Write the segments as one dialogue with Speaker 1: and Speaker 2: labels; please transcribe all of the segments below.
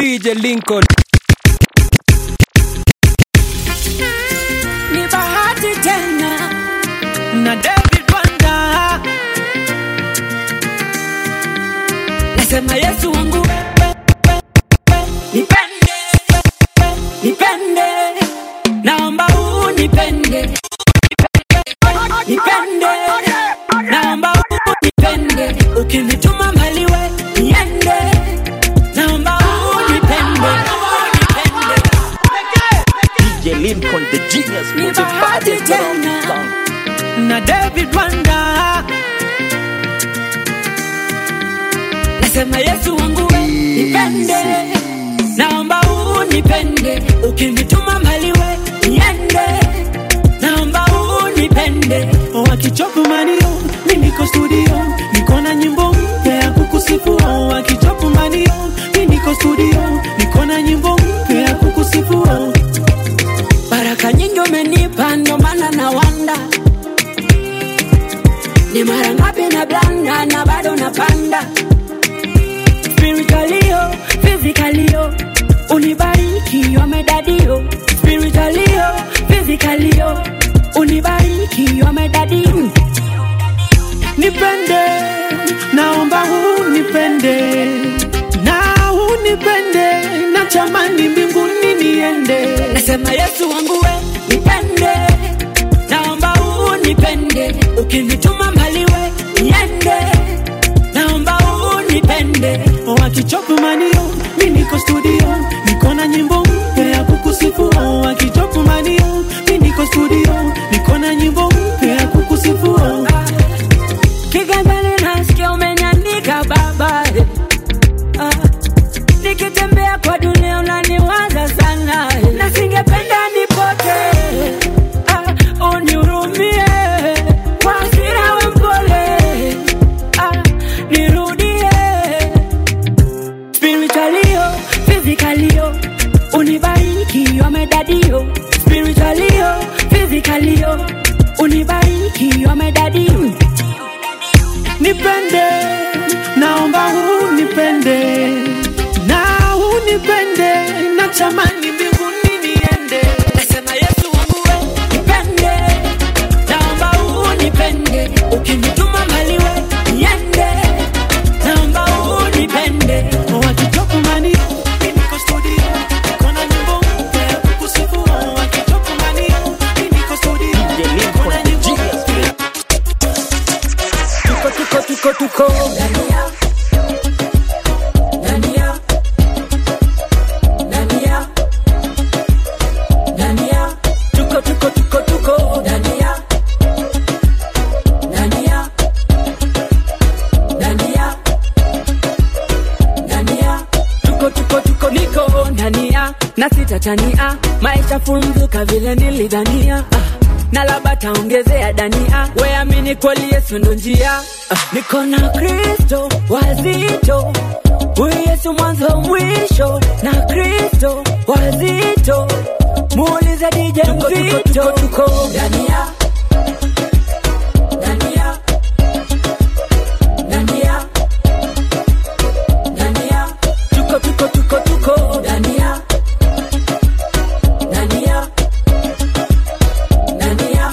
Speaker 1: DJ Lincoln.
Speaker 2: ni bahati tena na David Wanda, nasema Yesu wangu wewe, nipende, nipende, naomba unipende, nipende, naomba unipende, ukinituma mbali we niende, naomba unipende, unipende.
Speaker 3: DJ Lincoln, the genius,
Speaker 2: Ni
Speaker 3: put your
Speaker 2: bahati
Speaker 3: body down.
Speaker 2: tena. na David Wanda, nasema Yesu wangu we nipende, naomba unipende, ukinituma mbali we niende, naomba unipende. Wakichopu manio, mi niko studio, niko na nyimbo mpya ya kukusifu. Wakichopu manio, mi niko studio, niko na nyimbo mpya ya kukusifu. Baraka nyingi umenipa, ndo maana na wanda ni mara ngapi na blanda na bado napanda spiritualio physicalio unibariki wamedadio spiritualio physicalio unibariki wamedadio nipende naomba unipende na unipende na chamani mbinguni niende nasema yesu wangu we nipende naomba unipende ukinituma mbali we niende naomba unipende wakichopu manio mi niko studio niko na nyimbo mpya ya kukusifu wakichopu manio mi niko studio niko na nyimbo mpya ya kukusifu kiganjani nasikia umenyandika baba ah. nikitembea kwa dunia unaniwaza sana na singependa nipote ah, unihurumie kwa hasira we mpole ah, nirudie spiritualio physicalio unibariki wamedadio spiritualio physicalio unibariki wamedadio nipende naomba unipende na unipende na chamani mbinguni niende nasema yesu wangu we nipende naomba unipende ukinituma mbali we niende naomba unipende wakitoku mani niko studio kona nyimbo mpya ya kukusifu wakitoku mani niko studio
Speaker 3: DJ Lincoln,
Speaker 2: kona
Speaker 3: the
Speaker 2: nyimbo
Speaker 3: genius.
Speaker 2: tuko tuko tuko tuko Dania Dania Dania Dania tuko tuko tuko tuko Dania Dania Dania Dania tuko tuko tuko niko Dania na sitatania maisha fumzuka vile nilidhania ah na labda taongezea dania weamini kweli yesu ndo njia ah, niko na kristo wazito huyu yesu mwanzo mwisho na kristo wazito muulize dije mzito tuko dania dania dania dania tuko tuko tuko tuko dania dania Dania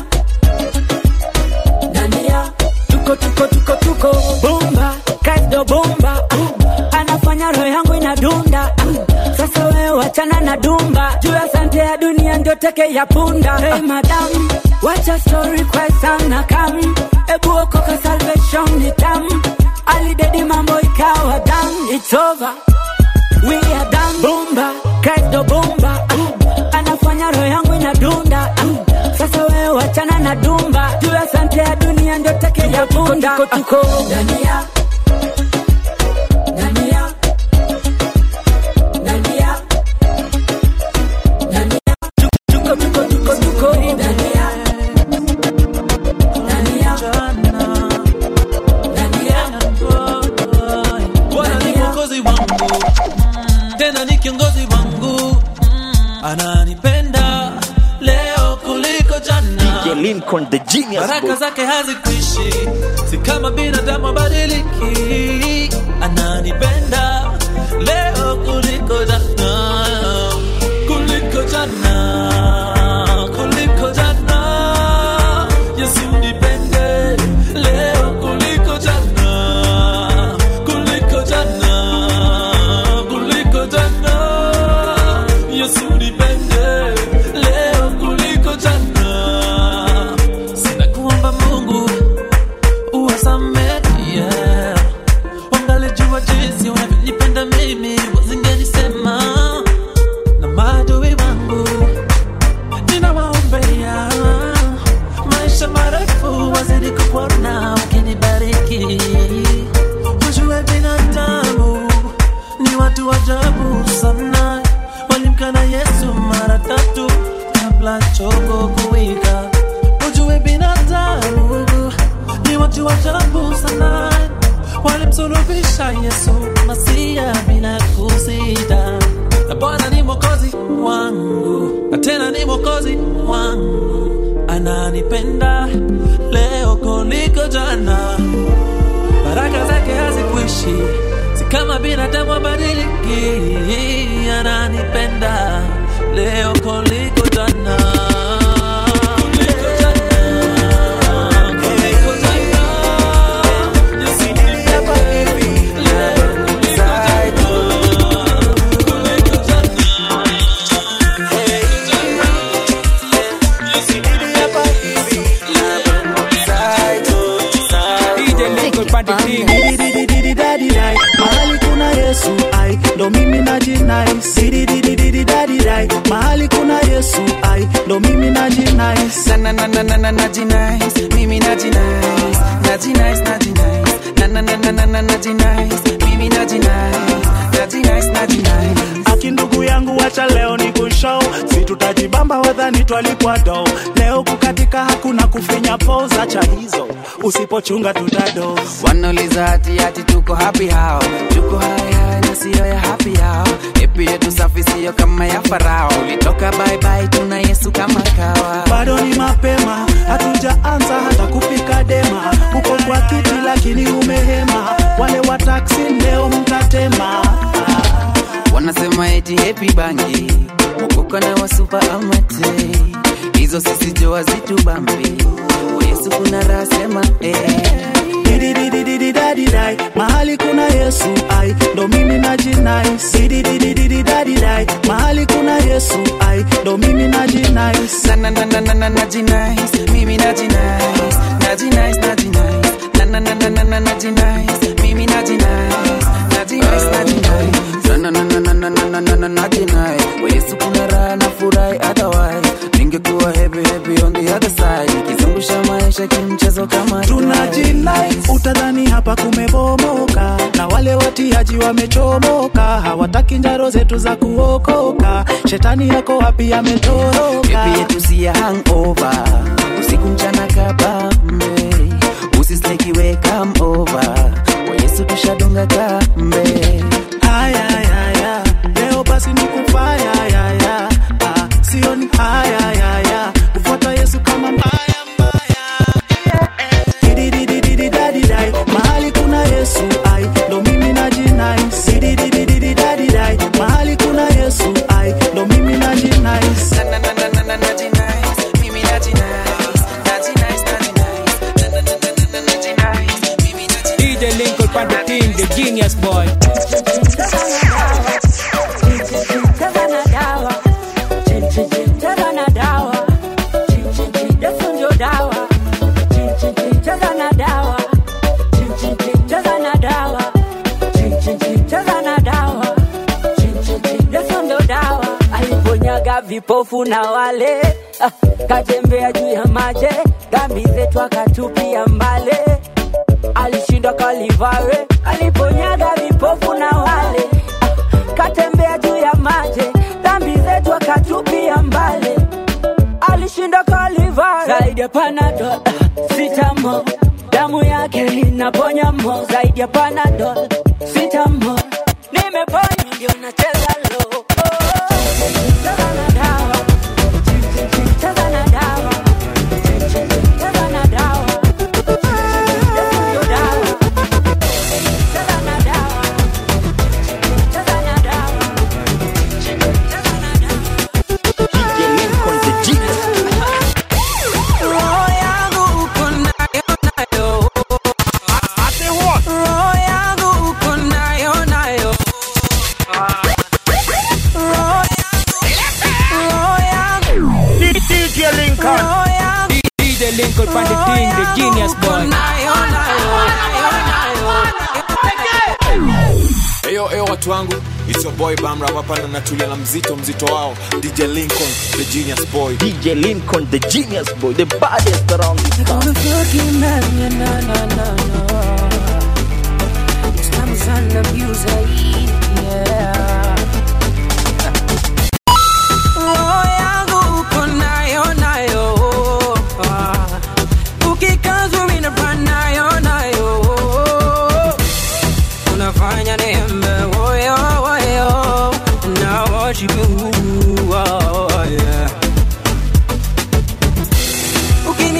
Speaker 2: Dania tuko tuko tuko tuko bomba kaido bomba uh, anafanya roho yangu inadunda uh, sasa wewe wachana na dumba juu ya sante ya dunia ndio teke ya punda hey madam wacha story kwa sana kam ebu okoka salvation ni tam alidedi mambo ikawa dam it's over we are done bomba kaido bomba uh, anafanya roho yangu inadunda uh, sasa wewe wachana na dumba juu ya sante ya dunia ndio teke ya punda tuko, tuko, tuko. Dania Dania Dania Dania tuko tuko tuko tuko Dania Dania Dania
Speaker 4: Bwana ni mwokozi wangu, tena ni kiongozi wangu, ananipenda leo kuliko jana.
Speaker 3: DJ Lincoln, the genius,
Speaker 4: Baraka
Speaker 3: boy.
Speaker 4: zake hazikwishi, si kama binadamu abadiliki. Ananipenda leo kuliko jana. ananipenda leo kuliko jana baraka zake hazikuishi si kama binadamu abadiliki ananipenda leo kuliko jana Kuliko jana. Kuliko jana. Jinsi nilivyo hivi, leo kuliko jana. Kuliko jana.
Speaker 2: DJ Lincoln pande ting.
Speaker 1: Didididididididai, mahali kuna yesu ai ndo mimi najinai Didididididididai, mahali kuna yesu ai ndo mimi najinai
Speaker 5: na na na na na na najinais mimi najinais najinais najinais na na na na na na najinais mimi najinais najinais najinais
Speaker 1: aki ndugu yangu wacha leo ni kushow si tutajibamba wadhani twalipwa do leo kukatika hakuna kufinya poza cha hizo usipochunga tutado
Speaker 5: wanauliza hati hati tuko happy hao tuko hai hai na siyo ya happy hao epi yetu safi siyo kama ya farao ulitoka bye bye tuna yesu kama kawa
Speaker 1: bado ni mapema hatujaanza hata kupika dema uko kwa kiti lakini umehema wale wa taksi leo mtatema
Speaker 5: wanasema eti happy bangi mokoka na wasupa amate hizo sisi joa zitu bambi Kwa yesu kuna raha sema eh.
Speaker 1: Dididididididadidai, mahali kuna yesu ai ndo mimi najinai Dididididididadidai, mahali kuna yesu ai ndo mimi najinai
Speaker 5: na na na na na na najinais mimi najinais najinais najinais na na na na na na najinais mimi najinais najinais najinais na na na na na na na na na na najinais kwa Yesu kuna raha na furahi otherwise ningekuwa happy happy on the other side nikizungusha maisha kimchezo kama
Speaker 1: tunajinai utadhani hapa kumebomoka na wale watiaji wamechomoka hawataki njaro zetu za kuokoka shetani yako wapi ametoroka
Speaker 5: Happy yetu si ya hangover usiku mchana kabambe usislekiwe come over kwa Yesu tushadunga kambe
Speaker 1: haya haya leo basi ni kufaya yaya ah, sio ni haya yaya kufuata yesu kama mbaya mbaya Dididididididadidai, mahali kuna yesu ai ndo mimi najinai Dididididididadidai, mahali kuna yesu ai ndo mimi najinai
Speaker 5: na na na na na na najinais mimi najinais najinais najinais na na na na na najinais mimi najinais
Speaker 2: DJ Lincoln pande ting, the genius boy.
Speaker 6: Cheza na dawa. Chin, chin, chin, cheza na dawa. Chin, chin, chin, Yesu ndio dawa. Chin, chin, chin, cheza na dawa. Chin, chin, chin, cheza na dawa. Chin, chin, chin, cheza na dawa. Chin, chin, chin, Yesu ndio dawa. Aliponyaga vipofu na wale ah, katembea juu ya maji dhambi zetu akatupia mbale alishindwa kalivare aliponyaga vipofu na wale ah, katembea juu ya maji dhambi zetu akatupia mbale alishinda kalivare zaidi ya panadol ah, sitamo damu yake inaponya mo zaidi ya panadol sitamo nimeponywa ndio nacheza lo Cheza na dawa. Cheza na dawa. Cheza na dawa. Yesu ndio dawa. Cheza na dawa. Cheza na dawa. Cheza na dawa.
Speaker 3: DJ Lincoln the genius.
Speaker 5: roho yangu uko nayo nayo roho yangu uko nayo nayo roho roho yangu roho yangu
Speaker 2: DJ Lincoln pande ting, the genius boy.
Speaker 5: nayo nayo
Speaker 7: Eyo eyo watu wangu, it's your boy Bamra hapa na natulia na mzito mzito wao DJ Lincoln the genius boy.
Speaker 3: DJ Lincoln the genius boy, the baddest around this town.
Speaker 6: Gonna fucking man, yeah, na na na na. It's time to abuse, yeah.
Speaker 5: roho yangu uko nayo nayo Ah, ukikazwa mimi nafanya nayo nayo unafanya niembe woyo woyo na worship you oh, yeah. Uki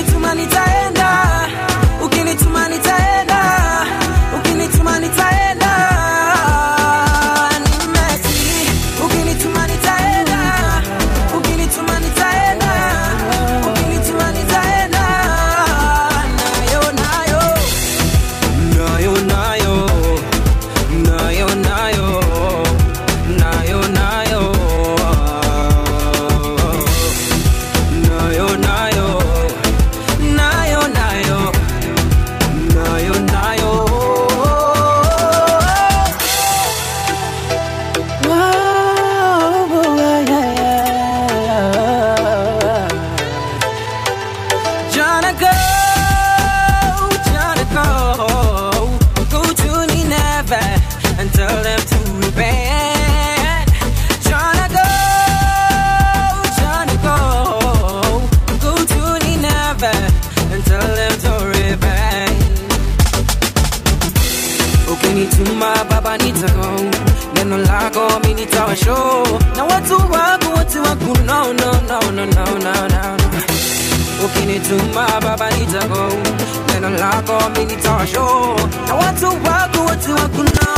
Speaker 5: nitago neno lako mi nitawa show na watu wako wote wako no no no no no no no ukinituma baba nitago neno lako mi nitawa show na watu wako wote wako no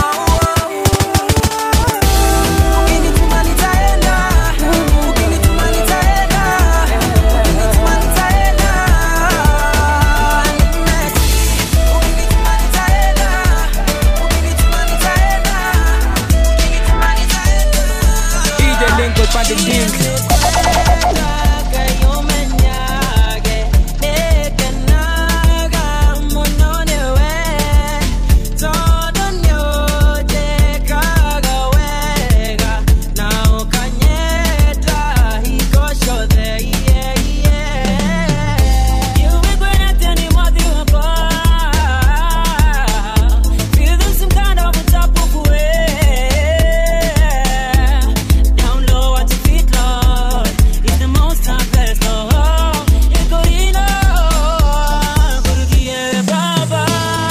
Speaker 5: ukinituma nitaenda ukinituma nitaenda ukinituma nitaenda ukinituma nitaenda ukinituma nitaenda ukinituma nitaenda
Speaker 2: DJ Lincoln pande nyingi
Speaker 6: Down low at your feet, Lord. It's the most high blessed, Lord. Iko ino, kurukie Baba.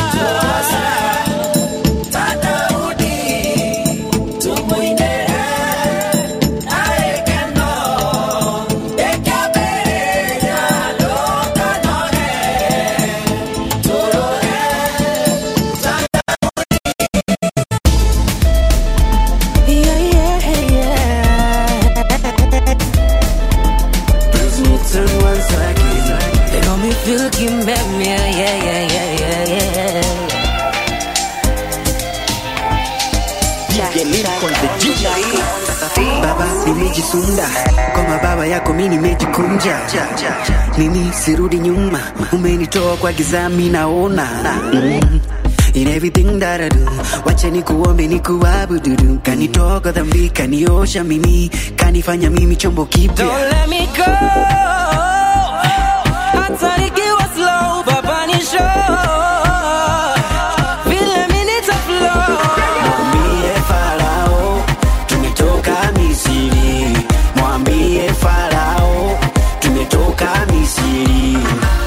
Speaker 5: Yeah, yeah, yeah. Please me turn once again. They got me feel like yeah, yeah, yeah, yeah, yeah, yeah.
Speaker 3: DJ Lincoln, the genius.
Speaker 1: baba nimejisunda kwa mababa yako mi nimejikunja mimi sirudi nyuma umenitoa kwa giza mi naona mm. In everything that I do wacha nikuombe nikuabudu kanitoka dhambi kaniosha mimi kanifanya mimi chombo kipya
Speaker 5: Don't let me go. Hata nikiwa slow, baba ni show. Vile mi nitaflow.
Speaker 1: Mwambie Farao tumetoka Misri, mwambie Farao tumetoka Misri.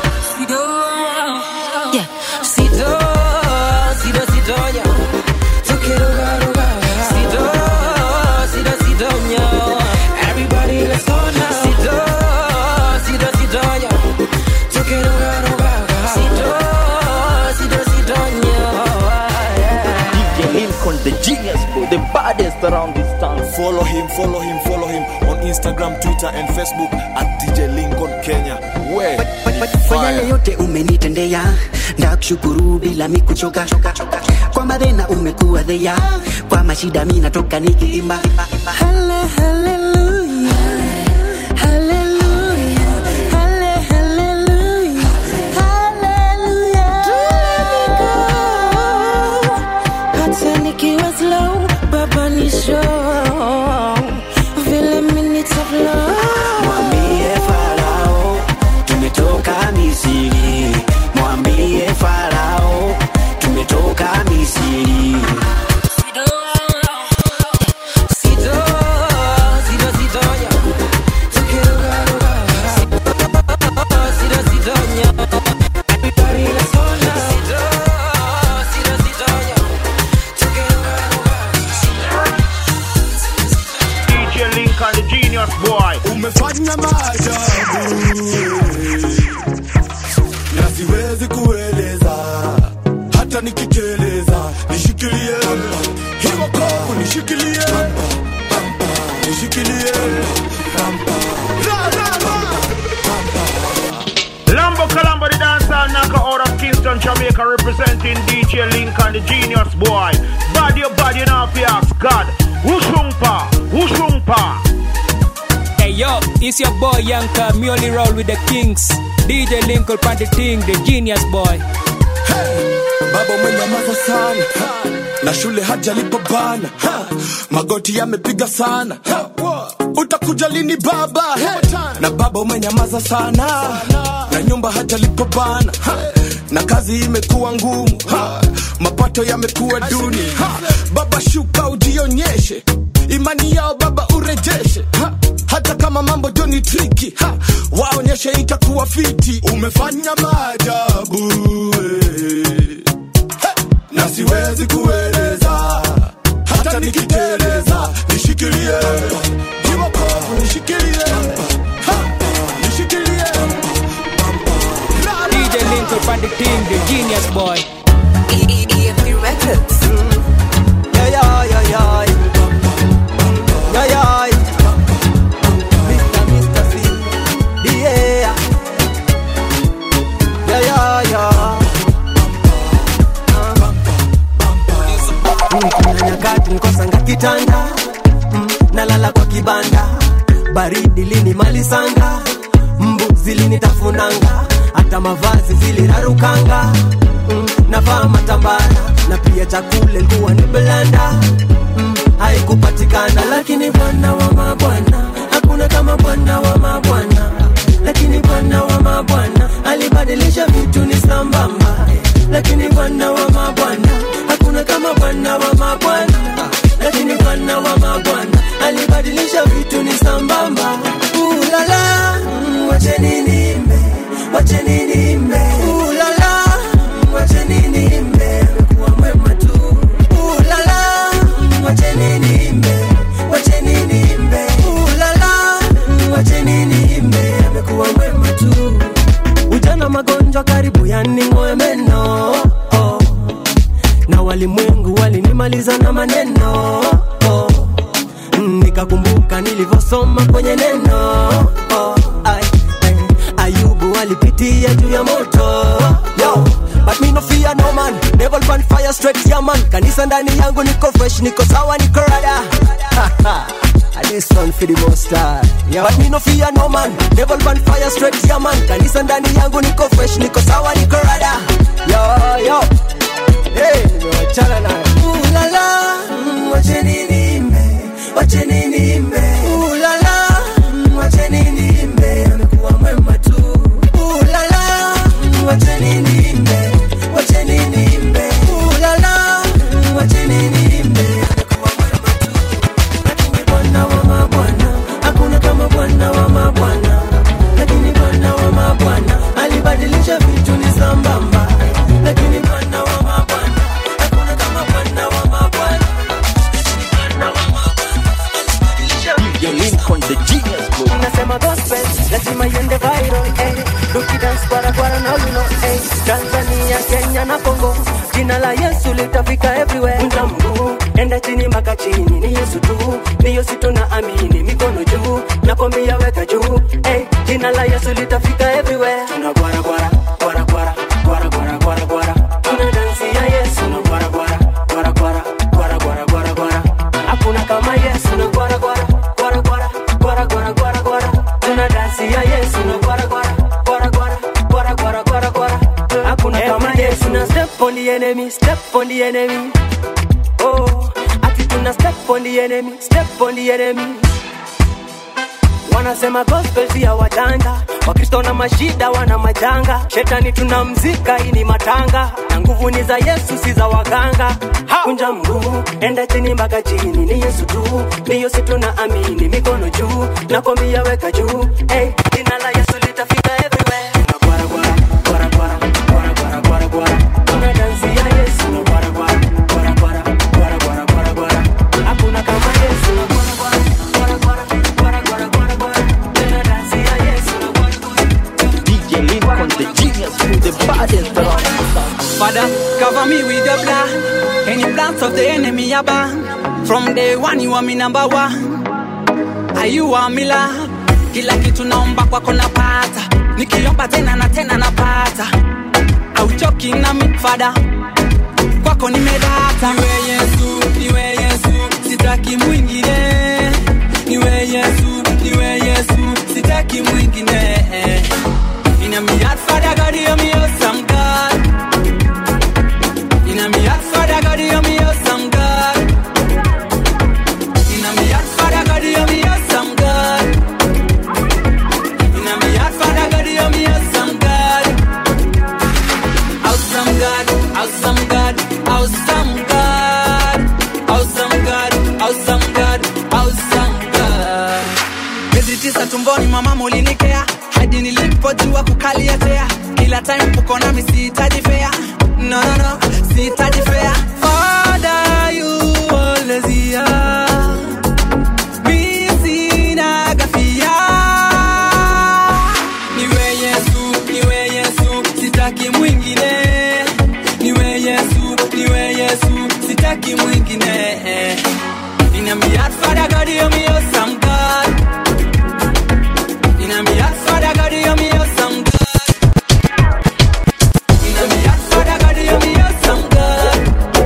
Speaker 5: Yeah. Sido, sido, sido, yeah. Tukirugaruga. Sido, sido, sido, yeah. Everybody, let's go now. Sido, sido, sido, yeah. Tukirugaruga. Sido, sido, sido, yeah.
Speaker 3: DJ Lincoln, the genius, boy, the baddest around this town.
Speaker 7: Follow him, follow him, follow him on Instagram, Twitter, and Facebook at DJ Lincoln Kenya. Where?
Speaker 1: Kwa yale yote umenitendea, ndakushukuru bila mikuchoka. Kwa madhena umekuwa dhea, kwa mashida mi natoka nikiimba. Hale- hallelujah, hallelujah, hale- hallelujah, hallelujah.
Speaker 5: Hata nikiwa slow, baba ni show. Vile mi nitaflow.
Speaker 1: Mwambie Farao tumetoka Misri, mwambie Farao tumetoka Misri.
Speaker 5: Sido, sido, sido, yeah. Tukirugaruga. Sido, sido, yeah. Everybody, let's go now. Sido, sido, sido, yeah. Tukirugaruga.
Speaker 8: DJ Lincoln, the genius boy.
Speaker 9: umefanya maajabu na siwezi kueleza hata nikiteleza nishikilie hiyo kovu nishikilie nishikilie Ra, ra, ra.
Speaker 8: Lambo Colombo, the dancer knocker out of Kingston, Jamaica, representing DJ Lincoln, the genius boy. Body your body, you know, fi ask God. Ushumpa, Ushumpa.
Speaker 2: Hey yo, it's your boy Yanka, me only roll with the kings. DJ Lincoln pande ting, the genius boy.
Speaker 9: baba umenyamaza sana ha. na shule hajalipa bana ha. magoti yamepiga sana ha. utakuja lini baba hey. na baba umenyamaza sana na nyumba hajalipa bana ha. na kazi imekuwa ngumu ha. mapato yamekuwa duni ha. baba shuka ujionyeshe imani yao baba urejeshe ha. hata kama mambo joni triki ha. waonyeshe itakuwa fiti umefanya maajabu eh. Hey! na siwezi kueleza hata nikiteleza nishikilie kiwako nishikilie Ha, nishikilie
Speaker 10: DJ Linton from the team, the genius boy.
Speaker 11: EFD Records.
Speaker 12: Yeah, yeah, yeah, yeah. Yeah, yeah. Mr. Mr. C. Yeah. Yeah, yeah, yeah. Mm, Kuna nyakati nikosanga kitanda mm, nalala kwa kibanda baridi linimalisanga mbu zilinitafunanga hata mavazi zilirarukanga mm, navaa matambara na pia chakula ilikuwa ni belanda mm, haikupatikana lakini bwana wa mabwana hakuna kama bwana wa mabwana lakini bwana wa mabwana alibadilisha vitu ni sambamba lakini bwana wa mabwana hakuna kama bwana wa mabwana lakini bwana wa mabwana alibadilisha vitu ni sambamba ulala mm, wacheni nimbe wacheni nimbe ulala mm, wacheni nimbe amekuwa mwema tu ulala mm, wacheni nimbe wacheni nimbe ulala mm, wacheni nimbe amekuwa mwema tu ujana magonjwa karibu yaning'oe meno oh. na walimwengu walinimaliza na maneno oh. Mm, nikakumbuka nilivyosoma kwenye neno oh. Ay, ay, ayubu alipitia juu ya moto Yo, but me no fear no man Devil burn fire straight yeah man kanisa ndani yangu niko fresh niko sawa niko rada And this one for the most high. But me no fear no man Devil burn fire straight yeah man kanisa ndani yangu niko fresh niko sawa niko rada Yo yo Hey, nimewachana nayo Ulala, mm, wacheni nimbe Wacheni nimbe Ulala, mm, wacheni nimbe Amekuwa mwema tu Ulala, mm, wacheni nimbe Wacheni nimbe Ulala, mm, wacheni nimbe Amekuwa mwema tu Lakini bwana wa mabwana Hakuna kama bwana wa mabwana Lakini bwana wa mabwana Alibadilisha vitu ni sambamba Lakini bwana wa mabwana Hakuna kama bwana wa mabwana
Speaker 3: DJ Lincoln, the genius boy.
Speaker 12: Nasema gospel lazima iende viral eh. Tukidance kwara kwara na you know eh. Tanzania, Kenya na Kongo jina la Yesu litafika everywhere. Unga mguu enda chini mpaka chini, ni Yesu tu, ni Yesu tunaamini, mikono juu nakwambia weka juu eh. Jina la Yesu litafika everywhere. Tuna gwara gwara gwara gwara gwara gwara gwara gwara tuna dansi ya Yesu na gwara gwara gwara gwara gwara gwara gwara gwara hakuna kama Yesu na gwara gwara gwara gwara gwara gwara gwara gwara tuna dansi ya Yesu na gwara gwara gwara gwara gwara gwara gwara gwara hakuna kama Yesu na step on the enemy step on the enemy oh ati tuna step on the enemy step on the enemy wanasema gospel si ya wajanja wakristo na mashida wana majanga shetani tunamzika hii ni matanga na nguvu ni za yesu si za waganga kunja mguu enda chini mpaka chini ni yesu tu ni yesu tunaamini mikono juu nakwambia weka juu hey, jina la yesu litafika everywhere Gwara, gwara, gwara, gwara, gwara, gwara, gwara, gwara. Tuna dansi ya yesu na gwara, gwara, gwara, gwara, gwara, gwara, gwara, gwara. hakuna kama yesu na gwara, gwara, gwara, gwara, gwara, gwara, gwara, gwara. Tuna dansi ya yesu na gwara, gwara.
Speaker 3: DJ Lincoln, the genius boy, the baddest around.
Speaker 5: Father, cover me with your blood. Any plans of the enemy are banned. From day one, you are me number one. Are you are me love? Kila kitu naomba kwako napata, nikiomba tena na tena napata. Auchoki na mi Father, kwako nimedata. Niwe Yesu, niwe Yesu, sitaki mwingine. Niwe Yesu, niwe Yesu, sitaki mwingine. In a me heart, Father God, hear me awesome God. In a me heart, Father God, hear me awesome God. In a me heart, Father God, hear me awesome God. In a me heart, Father God, hear me awesome God. Awesome God, awesome God, awesome God, awesome God, awesome God, awesome God. Miezi tisa tumboni mwa mama ulinikea hadi nilipojua kukalia tea. Kila time uko nami sihitaji fea, no no no, sihitaji fea. Father, you always hear
Speaker 2: In a me heart, Father God, hear me awesome God. In a me heart, Father God, hear me awesome God. In a me heart, Father God, hear me awesome God.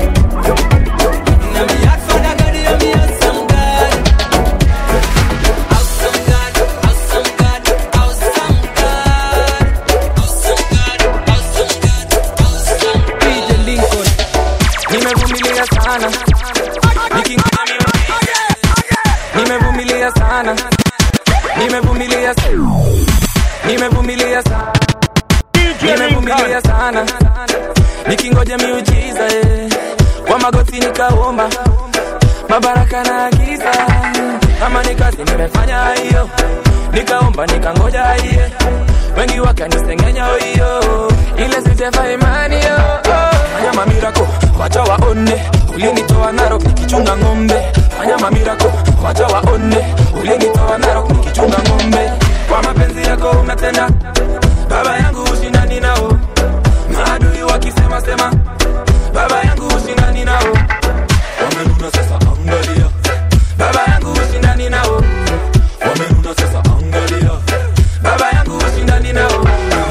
Speaker 2: In a me heart, Father God, hear me awesome God. Awesome God, awesome God, awesome God. Awesome God, awesome God, awesome God.
Speaker 13: DJ Lincoln nimevumilia sana Nikingoja nimevumilia sana nimevumilia sana nimevumilia sana nimevumilia sana nikingoja miujiza eh. kwa magoti nikaomba mabaraka na agiza kama ni kazi nimefanya hiyo nikaomba nikangoja hiye wengi wakanisengenya hiyo ile sijefa imani yo fanya mamirako wacha waone ulinitoa narok nikichunga ng'ombe fanya mamirako wacha waone ulinitoa narok nikichunga ng'ombe kwa mapenzi yako unatenda baba yangu ushindani nao maadui wakisema sema baba yangu ushindani nao wamenuna sasa angalia baba yangu ushindani nao wamenuna sasa angalia baba yangu ushindani nao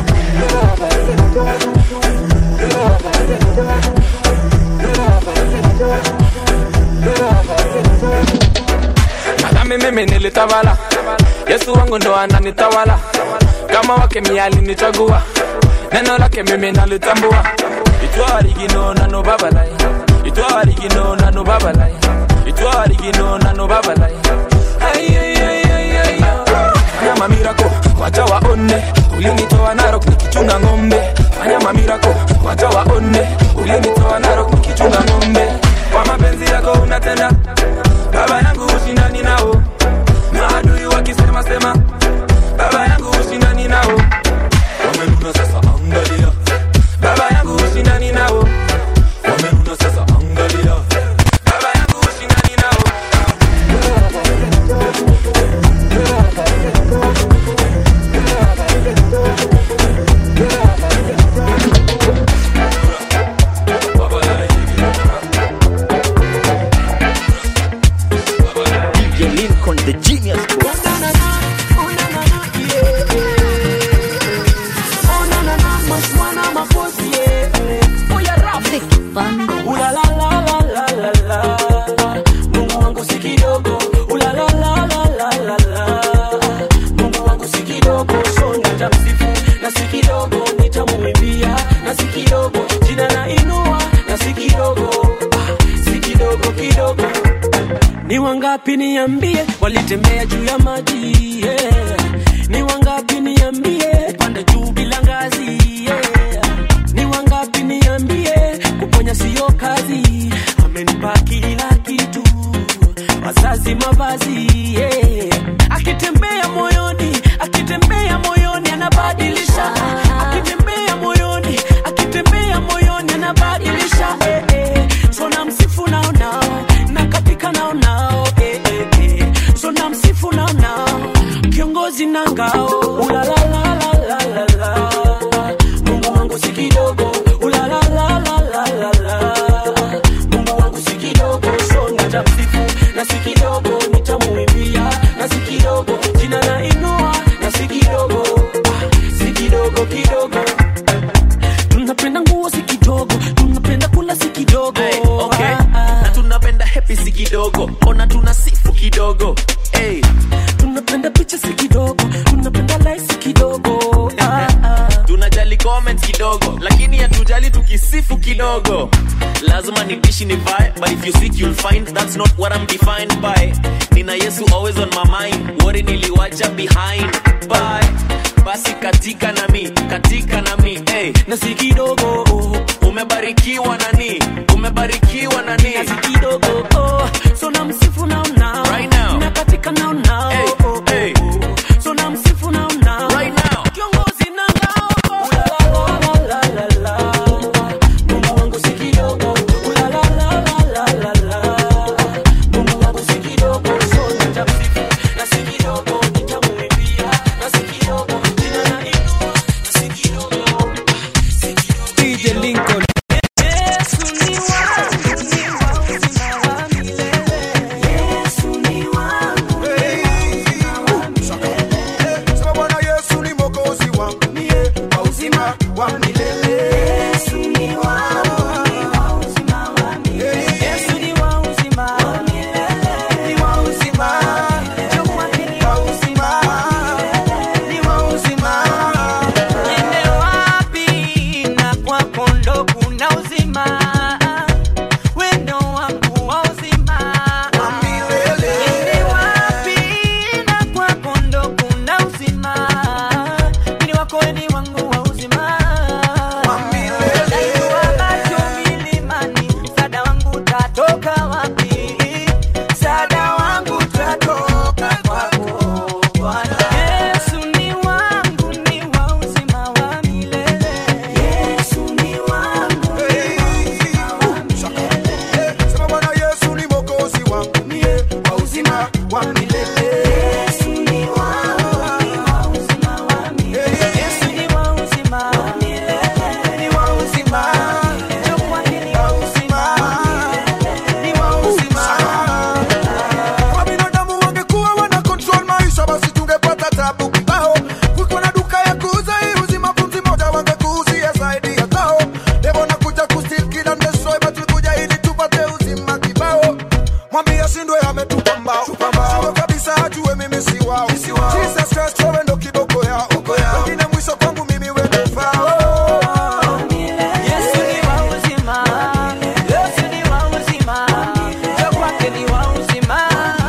Speaker 13: madhambi mimi nilitawala yesu wangu ndo ananitawala kama wake mialinichagua neno lake mimi nalitambua itwarigino nano babalai itwarigino nano babalai itwarigino nano babalai fanya mamirako wacha waone ulinitoa narok nikichunga ng'ombe fanya mamirako wacha waone ulinitoa narok nikichunga ng'ombe kwa mapenzi yako unatenda baba yangu ushindani nao maadui wakisema sema baba yangu ushindani nao wamenuna sasa angalia baba yangu ushindani nao wamenuna sasa angalia baba yangu ushindani nao
Speaker 3: DJ Lincoln, the genius boy.
Speaker 2: Mungu wangu si kidogo, ula la la la la la la. Mungu wangu si kidogo, so nitamsifu na si kidogo, nitamwimbia na si kidogo, jina na inua na si kidogo, ah, si kidogo kidogo. Ni wangapi niambie, walitembea juu ya maji yeah. Ni wangapi niambie, panda juu bila ngazi yeah. Ni wangapi niambie, kuponya siyo kazi, amenipa kila kitu, wazazi, mavazi yeah. Akitembea moyoni, akitembea moyoni anabadilisha, akitembea moyoni, akitembea moyoni anabadilisha eh, eh. So namsifu nao nao na katika nao nao eh, eh, eh. So namsifu nao nao kiongozi na ngao ula la la la la la la Mungu wangu si kidogo ula la la la la la la Mungu wangu si kidogo so nitamsifu na si kidogo nitamuimbia na si kidogo jina na inua na si kidogo ah, si kidogo kidogo tunapenda nguo si kidogo tunapenda kula si kidogo
Speaker 14: Hey, okay. na tunapenda hepi si kidogo ona tuna sifu kidogo hey.
Speaker 2: tunapenda picha si kidogo tunapenda like si kidogo ah, ah.
Speaker 14: tunajali comments kidogo lakini hatujali tukisifu kidogo lazima nitishi ni vae but if you seek you'll find that's not what I'm defined by nina yesu always on my mind wori niliwacha behind bye basi katika nami katika nami hey.
Speaker 2: na si kidogo
Speaker 14: umebarikiwa nani umebarikiwa nani
Speaker 2: na si kidogo oh. so namsifu nao nao
Speaker 14: Right now.
Speaker 2: na katika nao nao
Speaker 14: Hey,
Speaker 2: oh,
Speaker 14: hey.
Speaker 2: oh. so namsifu nao nao
Speaker 14: Right now.
Speaker 2: kiongozi na ngao ula la la la la la la Mungu wangu si kidogo ula la la la la la la Mungu wangu si kidogo so nitamsifu na si kidogo nitamuimbia na si kidogo jina na inua na si kidogo si kidogo
Speaker 13: DJ Lincoln
Speaker 2: Yesu ni wangu, ni wa uzima wa milele.
Speaker 15: wa milele. Yesu ni wangu, ni wa uzima wa milele. Yesu ni wa uzima wa milele. Ni wa uzima. Njoo kwake ni wa uzima. Ni wa uzima.
Speaker 9: Kwa binadamu wangekuwa wana control maisha basi tungepata tabu kibao kuko na duka ya kuuza hii uzima pumzi moja wangekuuzia zaidi ya tao devo nakuja kustil kila ndesoi batulikuja ili tupate uzima kibao mwambie ashindwe ametupa mbao Shindwe kabisa ajue mimi si wao Jesus Christ wewe ndo kiboko yao wengine mwisho kwangu mimi wewe fao
Speaker 15: Yesu ni wa uzima. Yesu ni wa uzima. Njoo kwake ni wa uzima.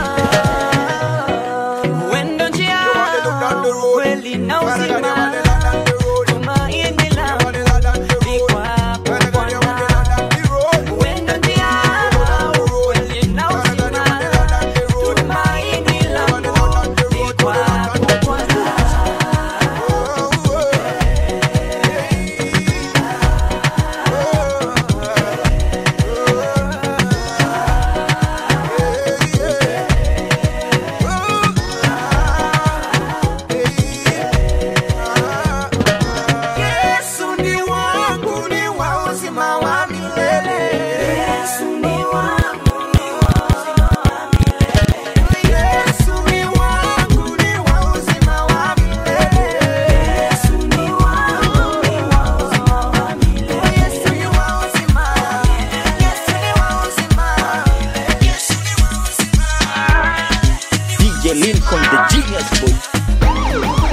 Speaker 15: Wendo njia, kweli na uzima. Tumaini langu ni kwako Bwana. Wendo njia, kweli na uzima. Tumaini langu ni kwako Bwana.
Speaker 9: Yesu ni wangu ni wa uzima wa milele Yesu ni wangu ni wa uzima wa milele Yesu ni wangu ni wa uzima wa milele Yesu ni wangu ni wa uzima wa milele Yesu ni wa uzima Yesu ni wa uzima Yesu ni wa uzima
Speaker 3: DJ Lincoln, the genius boy.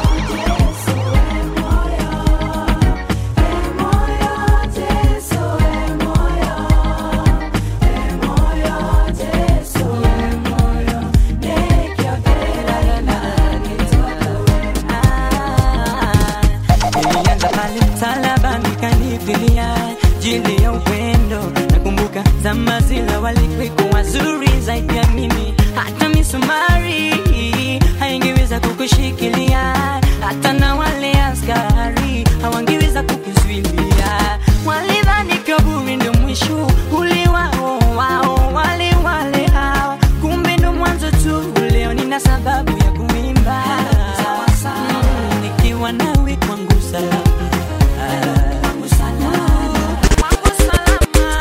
Speaker 15: Nilianza pale msalabani kanifilia jili ya upendo. Nakumbuka zama zile walikuwa wazuri zaidi ya mimi, hata misumari haingeweza kukushikilia, hata na wale askari hawangeweza kukuzuilia. Walidhani kaburi ndio mwisho ule wao wao, wale wale hawa, kumbe ndo mwanzo tu. Leo nina sababu ya kuimba Mm, nikiwa nawe kwangu salama kwangu salama kwangu salama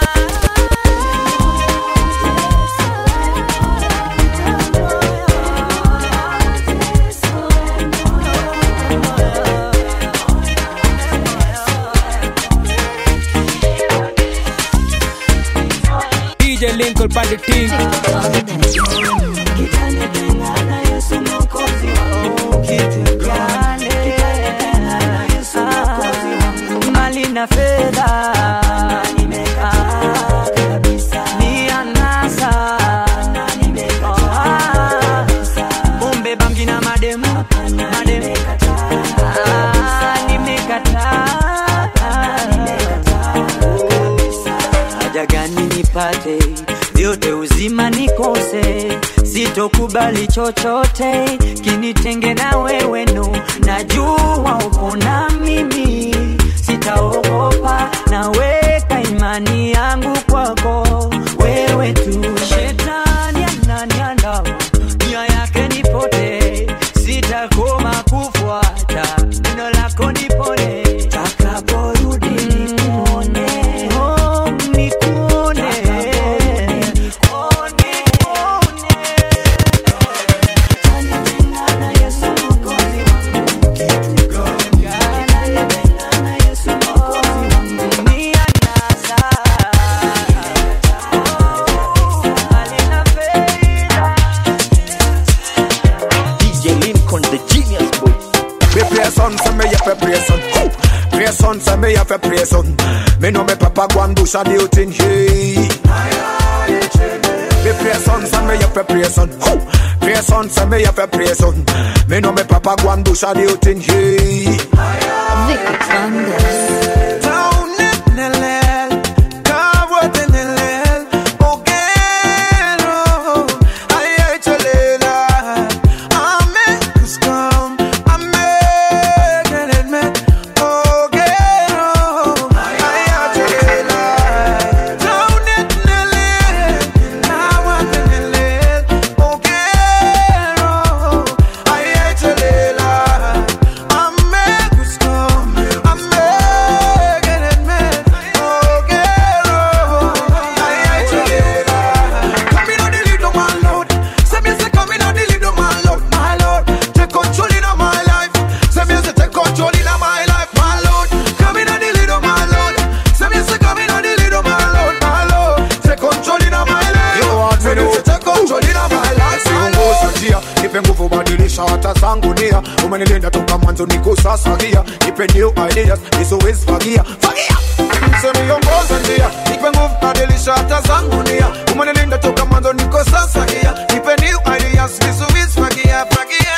Speaker 10: DJ Lincoln Party Team.
Speaker 15: mali na fedha nimekaa kabisa, ni anasa Ah, pombe bangi na mademu mademu Ah, nimekataa haja gani nipate vyote uzima nikose sitokubali chochote kinitenge na wewe no najua uko na mimi sitaogopa naweka imani yangu kwako wewe tu shetani ananiandama nia yake nipote sitakoma kufuata neno lako nipone takaporudi nikuone oh, nikuone
Speaker 3: DJ Lincoln, the genius boy.
Speaker 9: Me pray son, say me have a pray son. Who? Pray son, say me have a pray son. Me know me papa go and do some thing hey. Me pray son, say me have a pray son. Who? Pray son, say me have a pray son. Me know me papa go and do some thing hey.
Speaker 16: Oh, umebadilisha hata zangu nia umenilinda toka mwanzo niko sasa gia nipe new ideas nisiwezi fagia fagia msemiongoza njia nipe nguvu badilisha hata zangu nia umenilinda toka mwanzo niko sasa gia nipe new ideas nisiwezi fagia fagia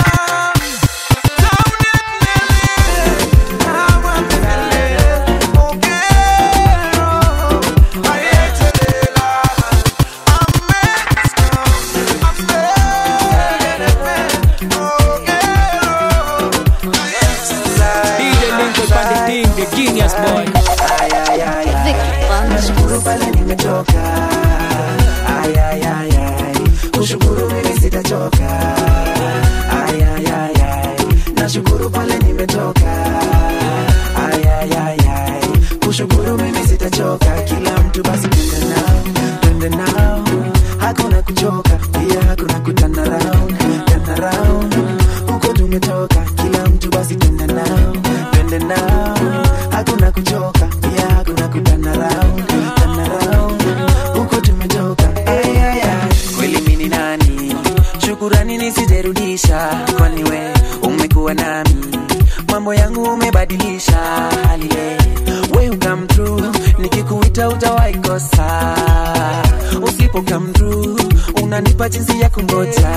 Speaker 10: DJ Lincoln on the team, the genius boy.
Speaker 5: nashukuru pale nimetoka Ay, ay, ay, ay. kushukuru mimi sitachoka Ay, ay, ay, ay. nashukuru pale nimetoka Ay, ay, ay, ay. kushukuru mimi sitachoka kila mtu basi twende nao twende nao hakuna kuchoka pia hakuna kutana round turn around huko tumetoka kila mtu basi twende nao twende nao hakuna kuchoka pia hakuna kutana round turn around huko tumetoka ay, ay, ay. kweli mimi ni nani shukurani nisijerudisha kwani we umekuwa nami mambo yangu umebadilisha halile we ukam true nikikuita utawahi kosa usipo come through unanipa jinsi ya kungoja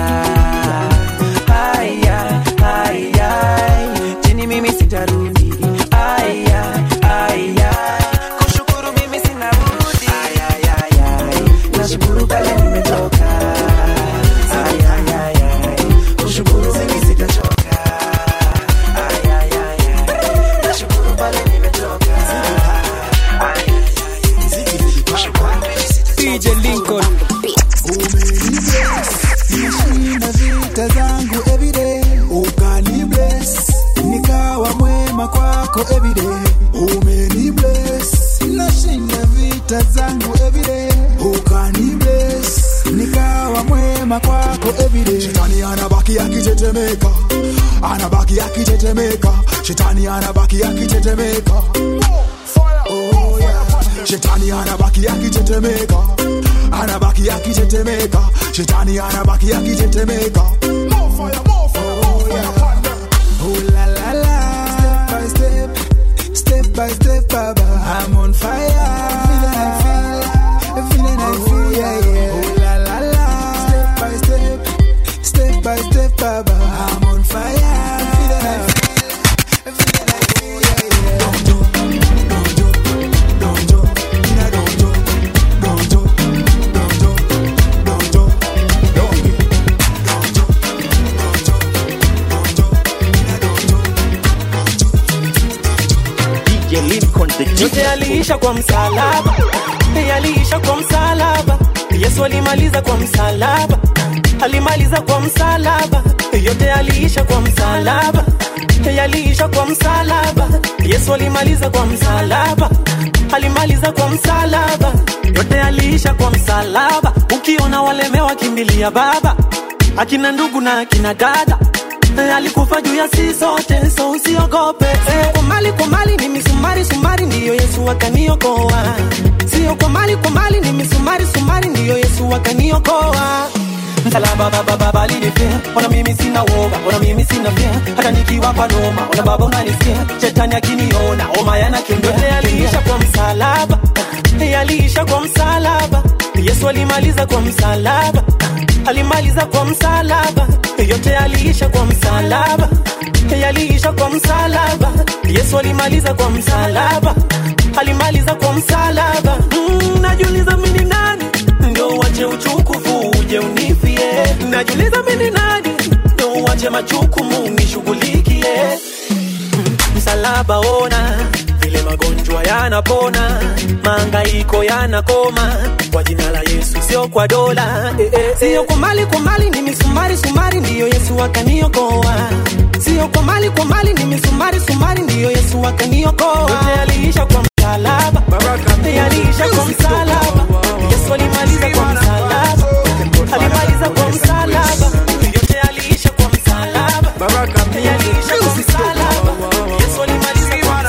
Speaker 5: haya haya chini mimi sitarudi aya aya kushukuru mimi sina budi aya aya nashukuru pale nimetoka aya aya kushukuru mimi sitachoka aya aya nashukuru pale nimetoka
Speaker 10: DJ Lincoln.
Speaker 17: Nishinda vita zangu everyday, ukani bless, nikawa mwema kwako everyday, umeni bless. Nashinda vita zangu everyday, ukani bless, nikawa mwema kwako everyday.
Speaker 16: shetani anabaki akitetemeka anabaki akitetemeka shetani anabaki akitetemeka Oh, yeah. shetani anabaki akitetemeka anabaki akitetemeka shetani anabaki akitetemeka
Speaker 17: Oh la la la, step by step, step by step, Baba, I'm on fire. Feeling I feel, feeling I feel, yeah yeah. Oh la la la, step by step, step by step, Baba, I'm on fire. Feeling I feel, feeling I feel, yeah yeah.
Speaker 14: DJ Lincoln the
Speaker 18: yote yaliisha kwa msalaba yaliisha kwa msalaba yesu alimaliza kwa msalaba alimaliza kwa msalaba yote yaliisha kwa msalaba yaliisha kwa msalaba yesu alimaliza kwa msalaba alimaliza kwa msalaba yote yaliisha kwa msalaba ukiona walemewa kimbilia baba akina ndugu na akina dada Eh, alikufa juu ya si sote so usiogope eh, kwa mali kwa mali ni misumari sumari ndiyo yesu akaniokoa sio kwa mali kwa mali ni misumari sumari ndiyo yesu akaniokoa msalaba baba baba alinifia ona mimi sina woga ona mimi sina fia hata nikiwa kwa noma ona baba unanisikia shetani akiniona homa yanakimbia aliisha kwa msalaba yaliisha kwa msalaba yesu alimaliza kwa msalaba alimaliza kwa msalaba yote yaliisha kwa msalaba yaliisha kwa msalaba yesu alimaliza kwa msalaba alimaliza kwa msalaba mm, najiuliza mimi ni nani ndio uache uchukufu uje unifie najiuliza mimi ni nani ndio uache majukumu nishughulikie msalaba ona vile magonjwa yanapona maangaiko yanakoma kwa jina la yesu sio kwa dola eh, eh, sio kwa mali kwa mali ni misumari sumari ndiyo yesu akaniokoa sio kwa mali kwa mali ni misumari sumari ndiyo yesu akaniokoa yote yaliisha kwa msalaba yaliisha kwa msalaba yesu alimaliza kwa msalaba alimaliza kwa msalaba yote yaliisha kwa msalaba yaliisha kwa msalaba yesu alimaliza kwa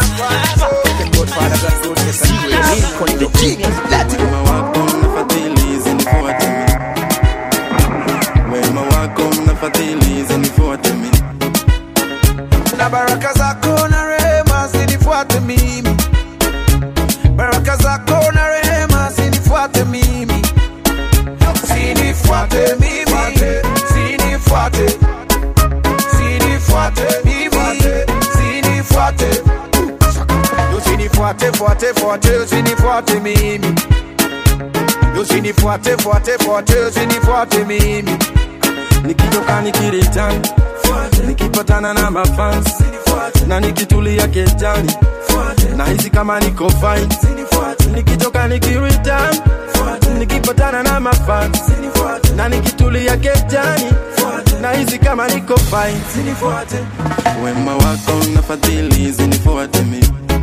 Speaker 19: Wema wako mnafadhili zinifuate Wema wako mnafadhili zinifuate
Speaker 16: na baraka zako na rehema zinifuate mimi baraka zako na rehema zinifuate mimi zinifuate mimi zinifuate zinifuate mimi zinifuate usinifuate fuate fuate usinifuate mimi usinifuate fuate fuate usinifuate mimi
Speaker 13: nikitoka nikiritan nikipatana na mafans na nikitulia kejani na hizi kama niko fine nikitoka nikiritan nikipatana na mafans na nikitulia kejani na hizi kama niko fine wema wako na fadhili zinifuate mi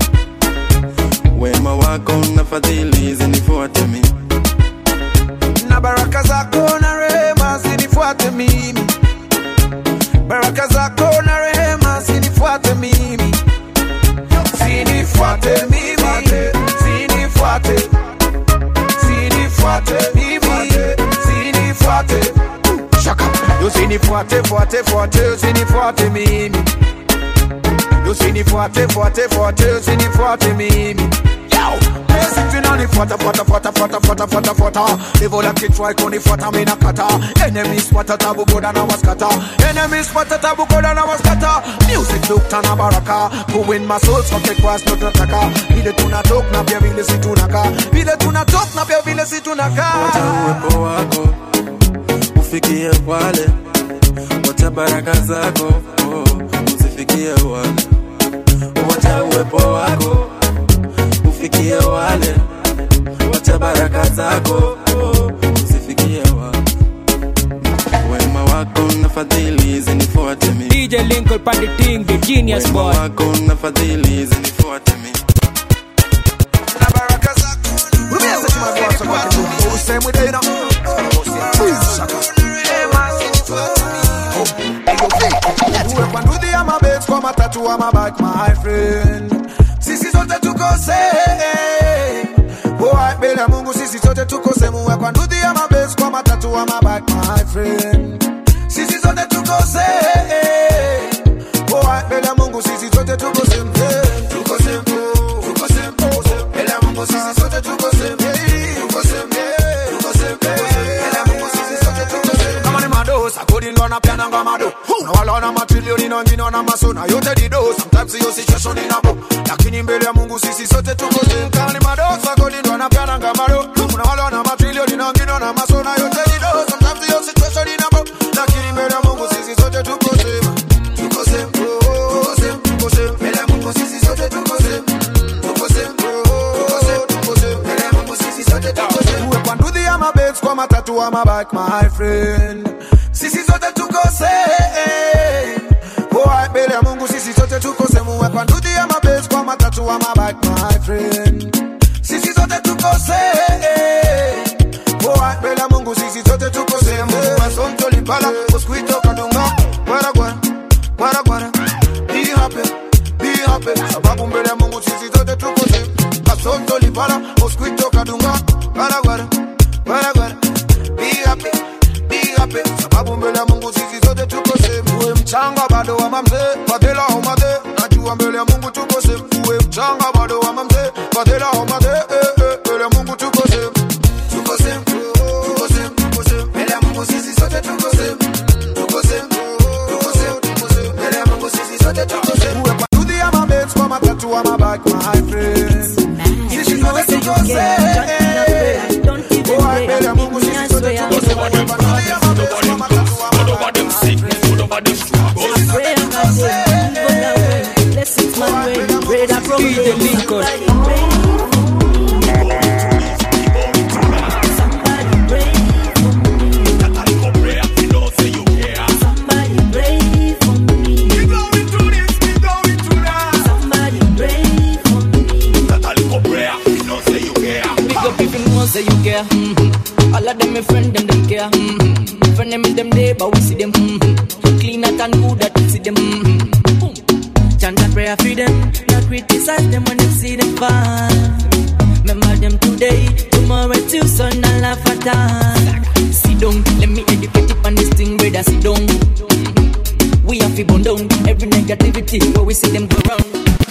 Speaker 13: wema wako na fadhili zinifuate mi
Speaker 16: na baraka zako na rehema zinifuate mimi baraka zako na rehema zinifuate mimi zinifuate mimi zinifuate zinifuate mimi zinifuate shaka usinifuate fuate fuate usinifuate mimi usinifuate fuate fuate usinifuate mimi Tunanifuata fuata fuata fuata fuata fuata fuata Devil like it try kunifuata mina kata Enemies fuata tabu goda na waskata Enemies fuata tabu goda na waskata Music look tana baraka Who win my soul so take cross not nataka Vile tunatok na pia vile si tunaka Vile tunatok na pia vile si tunaka
Speaker 13: uwepo wako ufikie wale wacha baraka zako oh, usifikie wale wacha uwepo wako ufikie wale wacha baraka zako oh, usifikie wale wema wako na fadhili zinifuate mi
Speaker 10: DJ Lincoln Panditing, the genius
Speaker 13: wema
Speaker 10: boy.
Speaker 13: wako na fadhili zinifuate mi
Speaker 16: Same with you know Uwe kwa nduthi ama bets kwa matatu ama bike my friend Sisi sote tuko same Boy mbele ya Mungu sisi sote tuko same Uwe kwa nduthi ama bets kwa matatu ama bike my friend Sisi sote tuko same Boy mbele ya Mungu sisi sote tuko same Tuko same Tuko same Tuko same Mbele ya Mungu sisi sote tuko same Tuko same Tuko same Mbele ya Mungu sisi sote tuko same Kama ni madosa kodi ndo anapiana ngama do na wala wana matrilioni na wengine wana masona yote dido sometimes hiyo situation inabo lakini mbele ya Mungu sisi sote tuko same kama ni madosa kodi ndo anapiana ngama do na wala wana matrilioni na wengine wana masona yote dido sometimes hiyo situation inabo lakini mbele ya Mungu sisi sote tuko same tuko same tuko same tuko same mbele ya Mungu sisi sote tuko same tuko same tuko same tuko same mbele ya Mungu sisi sote tuko same uwe kwa nduthi ama bets kwa matatu ama bike my friend sisi sote tuko same Boy, mbele ya Mungu sisi sote tuko same uwe kwa nduthi ama bets kwa matatu ama bike my friend sisi sote tuko same Boy, mbele ya Mungu sisi sote tuko same Masonto lipala mosquito kadunga Gwara gwara gwara gwara Be happy be happy sababu mbele ya Mungu sisi sote tuko same Masonto lipala mosquito kadunga Gwara gwara gwara gwara Be happy be happy sababu mbele ya Mungu sisi sote tuko same Uwe mchanga bado wa mamzee Fadhila homade najua mbele ya Mungu tuko same Uwe mchanga bado wa mamzee Fadhila homade eh, eh, mbele ya Mungu tuko same Tuko same tuko same tuko same mbele ya Mungu sisi sote tuko same Tuko same tuko same tuko same mbele ya Mungu sisi sote tuko same Uwe kwa nduthi ama bets kwa matatu ama bike my friends Sisi sote tuko same Boy, mbele ya Mungu sisi sote tuko same Uwe kwa nduthi ama bets kwa matatu ama bike my friends
Speaker 10: DJ Lincoln.
Speaker 19: Big up if you know say you care. Mm-hmm. All of them my friend them them care. Mm-hmm. Friend them in them day, but we see them. Mm-hmm. Clean out and good that we see them. Mm-hmm. Boom. Chant and prayer for them. Not criticize them when them see them fall. Remember them today, tomorrow too, so not laugh at all. Sit down, let me educate you on this thing, brother. Sit down. We have to burn down every negativity where see them go round.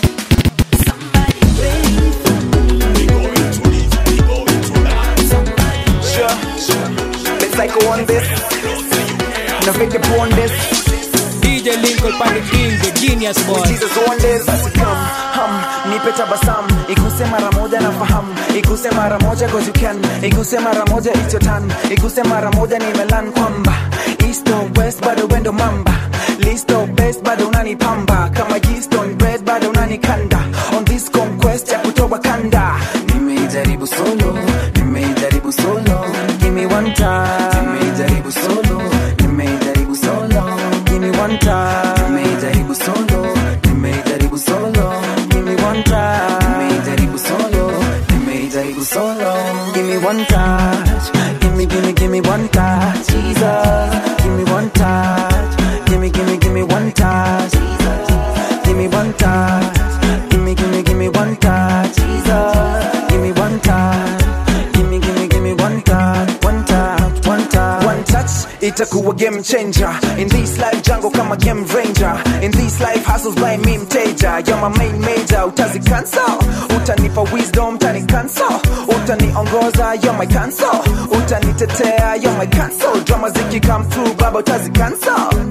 Speaker 20: Sure. Let's like on this. No fake upon this.
Speaker 10: DJ Lincoln pan the thing, the genius boy.
Speaker 20: Jesus on this. Basi come, hum, nipe tabasamu iguse mara moja na fahamu iguse mara moja cause you can iguse mara moja it's your turn iguse mara moja nimelan kwamba east or west bado wendo mamba list of best bado unanipamba kama yeast on bread bado unanikanda on this conquest ya kutoa kanda nimeijaribu solo nimeijaribu solo give me one time nimeijaribu solo nimeijaribu solo give me one time nimeijaribu solo nimeijaribu solo give me one time nimeijaribu solo nimeijaribu solo give me one touch give me give me give me one touch Jesus give me one touch give me give me give me one touch Jesus give me one touch give me give me give me one touch Jesus give me one touch give me give me give me one touch one touch one touch one touch itakuwa game changer in this life jungle kama game ranger in this life hustles by me mteja you're my main major utazi cancel utanipa wisdom tani cancel utaniongoza you're my cancel utanitetea you're my cancel drama ziki come through baba utazi cancel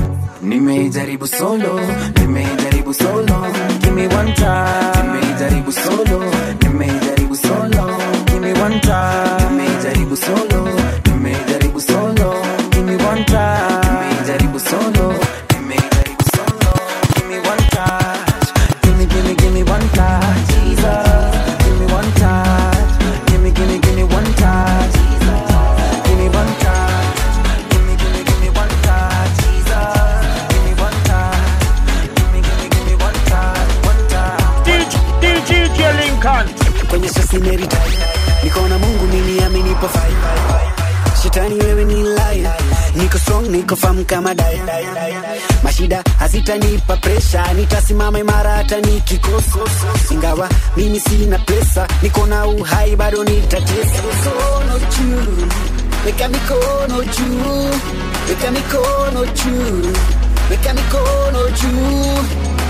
Speaker 20: nimeijaribu solo nimeijaribu solo give me one time nimeijaribu solo nimeijaribu solo give me one time nimeijaribu solo nimeijaribu solo give me one time nimeijaribu solo nimeijaribu solo give me one touch give me give me give me one touch Jesus give me one touch give me give me give me one touch Jesus give me one touch give me give me give me one touch Jesus give me one touch give me give me give me one touch one touch
Speaker 8: DJ Lincoln
Speaker 21: kwenye sasineri niko na mungu mimi amenipa fai shetani wewe ni laya niko strong niko fam kama dai mashida hazitanipa presha nitasimama imara hata nikikosa ingawa mimi sina pesa niko na uhai bado nitatesa mikono juu weka mikono juu weka mikono juu weka mikono juu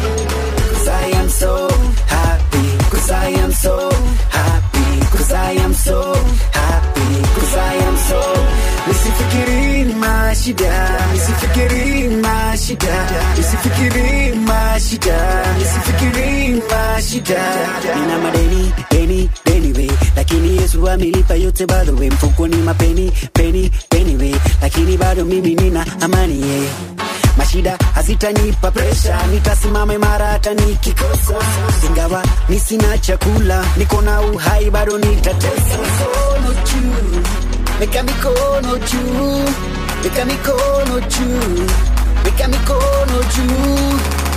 Speaker 21: Cause I am so happy Cause I am so happy Cause I am so happy Cause I am so Nisifikiri mashida Nisifikiri mashida Nisifikiri mashida Nisifikiri mashida Nina madeni, deni, deni we Lakini Yesu amelipa yote bado we Mfukoni mapeni, peni, peni we Lakini bado mimi nina amani yeah mashida hazitanipa presha nitasimama imara hata nikikosa ingawa ni sina chakula niko na uhai bado nitatesa mikono juu weka mikono juu weka mikono juu weka mikono juu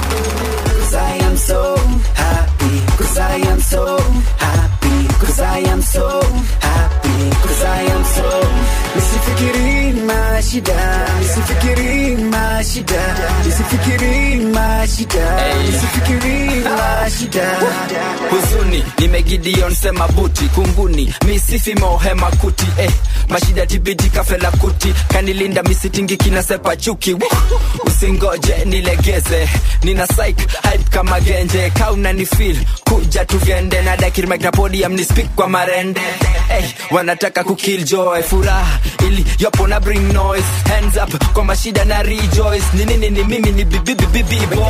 Speaker 21: Cause I am so happy Cause I am so happy Cause I am so happy Cause I am so Nisifikiri mashida Nisifikiri mashida Nisifikiri mashida Nisifikiri mashida
Speaker 22: huzuni nimegideon sema buti kunguni misifi mohema kuti eh. mashida tibiji kafela kuti kanilinda misitingi kinasepa chuki Woo! usingoje nilegeze nina psych hype kama genje kauna ni feel kuja tugende na dakirmek na podium ni speak kwa marende eh, wanataka kukill joy furaha ili yopo na bring noise hands up kwa mashida na rejoice ni nini ni mimi ni bibibibibi boy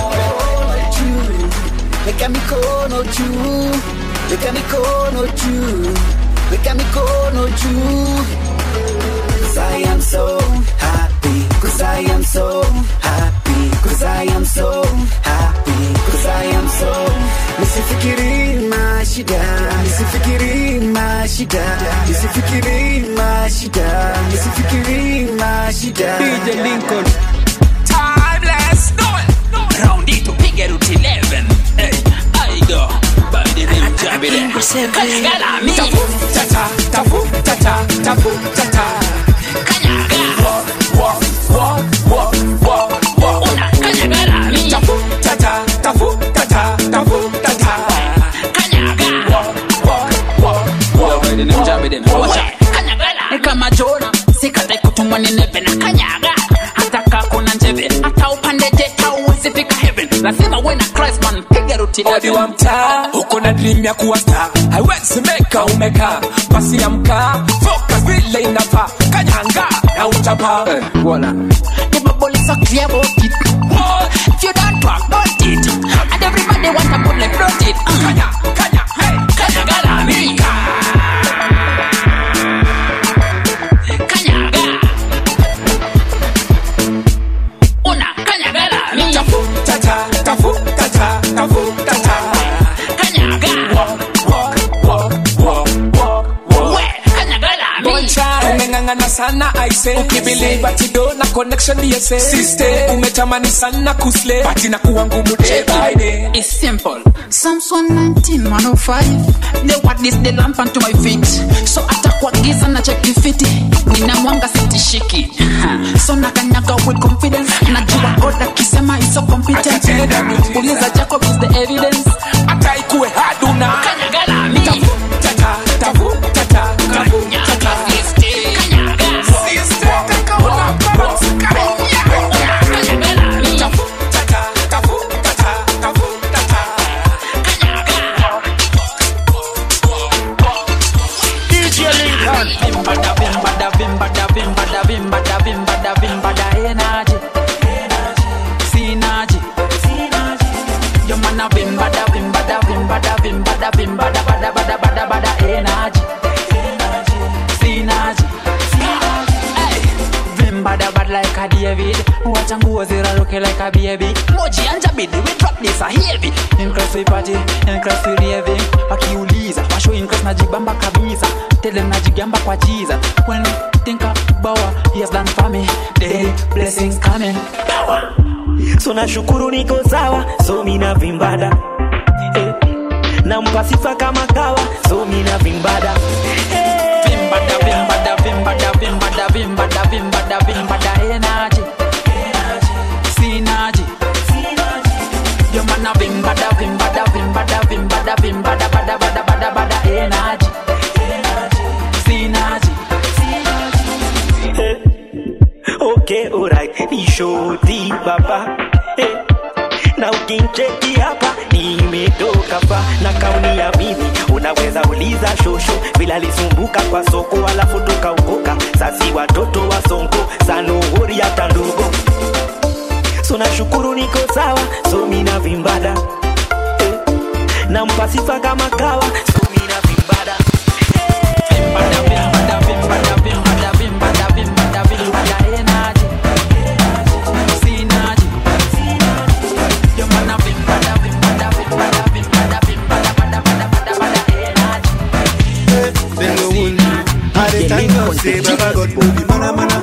Speaker 21: weka mikono juu weka mikono juu weka mikono juu Cause I am so happy Cause I am so happy Cause I am so happy Cause I am so Nisifikiri mashida Nisifikiri mashida Nisifikiri mashida Nisifikiri mashida
Speaker 10: DJ Lincoln
Speaker 23: Timeless, no it. Round it to piga route 11. Hey, I go. By the name Jabide. Kanyagala mi. Tafu, tata, tafu, tata, tafu, tata. Kanyaga. Walk, walk, walk, walk, walk, walk. Una kanyagala mi. Tafu, tata, tafu, tata, tafu, tata. Kanyaga. Walk, walk, walk, walk. By the name Jabide. Watch out. Kanyagala. Ni kama Jona, sikate kutumwa ni neve na kanyaga. Hata kakuna njeve, hata upande jet hauwezi fika heaven. lazima uwe na Christ man piga ruti
Speaker 13: odi wa mtaa uko na dream ya kuwa star haiwezi meka umekaa basi amka focus vile inafaa kanyanga na utapa eh, wala
Speaker 23: The bubble is so clear about it. Oh, if you don't talk about it, and everybody want a bubble float it. Kanya, kanya, hey, kanya galamika. Kanyaga. Una kanya galamika.
Speaker 13: tafu tata tafu tata tafu tata
Speaker 23: Kanyaga.
Speaker 13: walk walk walk walk walk
Speaker 23: We, kanya galamika.
Speaker 13: Boncha umeng'ang'ana sana aise ukibelieve atido na connection yese sister umetamani sana kusle bati na kuwa ngumu day by day
Speaker 23: It's simple. Psalms 119, 105. The what is the lamp unto my feet. So atakuwa giza na cheki fiti. Nina mwanga sitishiki. Ha. So nakanyaga with confidence. Najua God akisema is so competent.
Speaker 13: Atatenda miujiza.
Speaker 23: Uliza Jacob is the evidence.
Speaker 13: hata ikuwe haduna
Speaker 23: Kanyaga la mi.
Speaker 13: tafu tata tafu tata tafu tata
Speaker 23: Kanyaga.
Speaker 13: sister kakaona balance
Speaker 23: Kanyaga la mi.
Speaker 13: tafu tata tafu tata tafu tata
Speaker 8: DJ Lincoln.
Speaker 23: Vimbada, vimbada, vimbada, vimbada, vimbada, vimbada, vimbada, energy. Synergy. Your man a vimbada, vimbada, vimbada, vimbada, vimbada, bada, bada, bada, bada, energy. Synergy. Hey. Vimbada bad like a David Wacha nguo ziraruke like a baby Moji anja bidi we drop this a heavy In class we party, in class we raving Wakiuliza, washo in class najibamba kabisa Tele najigamba kwa Jesus When I think about what he has done for me Daily blessings coming Power
Speaker 18: so nashukuru niko sawa so mina vimbada eh. nampa sifa kama kawa so mina vimbada eh.
Speaker 23: Vimbada, vimbada, vimbada, vimbada, vimbada, vimbada, vimbada, energy Synergy Your man a vimbada, vimbada, vimbada, vimbada, vimbada, bada, bada, bada, bada, energy Synergy
Speaker 18: okay alright ni shoti baba eh. na ukincheki hapa nimetoka fa na kauni ya mimi unaweza uliza shosho vile alisumbuka kwa soko alafu tukaokoka sasi watoto wa sonko sanuhuri hata ndogo so nashukuru niko sawa so mina vimbada eh. nampa sifa kama kawa so mina vimbada
Speaker 23: Vimbada, vimbada, vimbada, vimbada, vimbada, vimbada, vimbada, energy Synergy Your man a vimbada, vimbada, vimbada, vimbada, vimbada, bada, bada, bada, bada, energy
Speaker 4: Then go wound. I dey thank God say Baba God will be mana mana.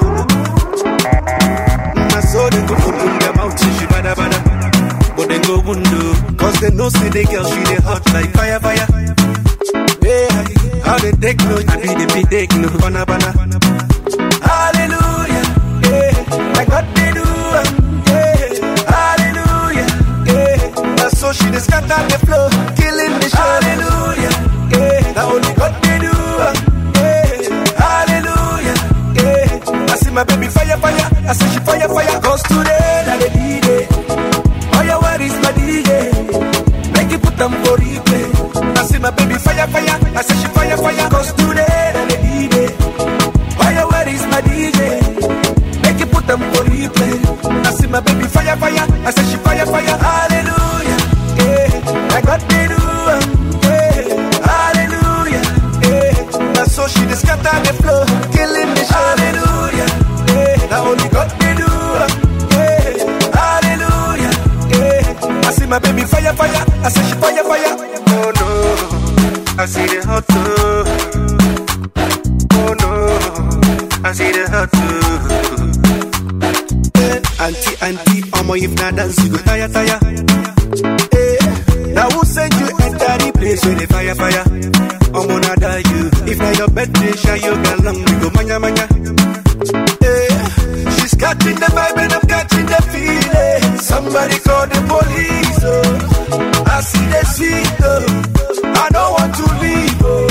Speaker 4: My soul they go open their mouth till she bada bada. But then go wound Cause they know say the girl she dey hot like fire fire. Yeah, how they take no, I be the big take no, bana bana. Hallelujah, yeah, like God they do, um, yeah. Hallelujah, yeah. That's so she dey scatter the floor, killing the show. Hallelujah, yeah. Now only God they do, um, yeah. Hallelujah, yeah. I see my baby fire fire, I say she fire fire. Cause today na the D-Day. Oh yeah, where is my DJ? Make it put them for replay. I see my baby fire fire, I say she fire fire. Cause today na the D-Day. Oh yeah, where is my DJ? Make it put them for replay. I see my baby fire fire, I say she fire fire. Hallelujah, yeah. I got the do, um, yeah. Hallelujah, yeah. That's so she just scatter the floor, killing the show. Hallelujah, yeah. Now only God they do, um, yeah. Hallelujah, yeah. I see my baby fire fire, I say she fire fire. Oh no, I see the hot too. Oh no, I see the hot too. Eh, Auntie, auntie, omo if na dance you go tire tire. Eh, now who send you enter the place where the fire fire? Omo na die you. If na your birthday, share your girl long we go manya manya. Eh, she's catching the vibe and I'm catching the feeling. Somebody call the police. Oh, I see the sweet oh. I don't want to leave. Oh.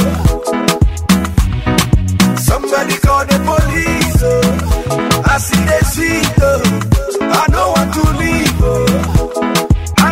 Speaker 4: Somebody call the police. Oh. I see the sweet oh. I don't want to leave. Oh. I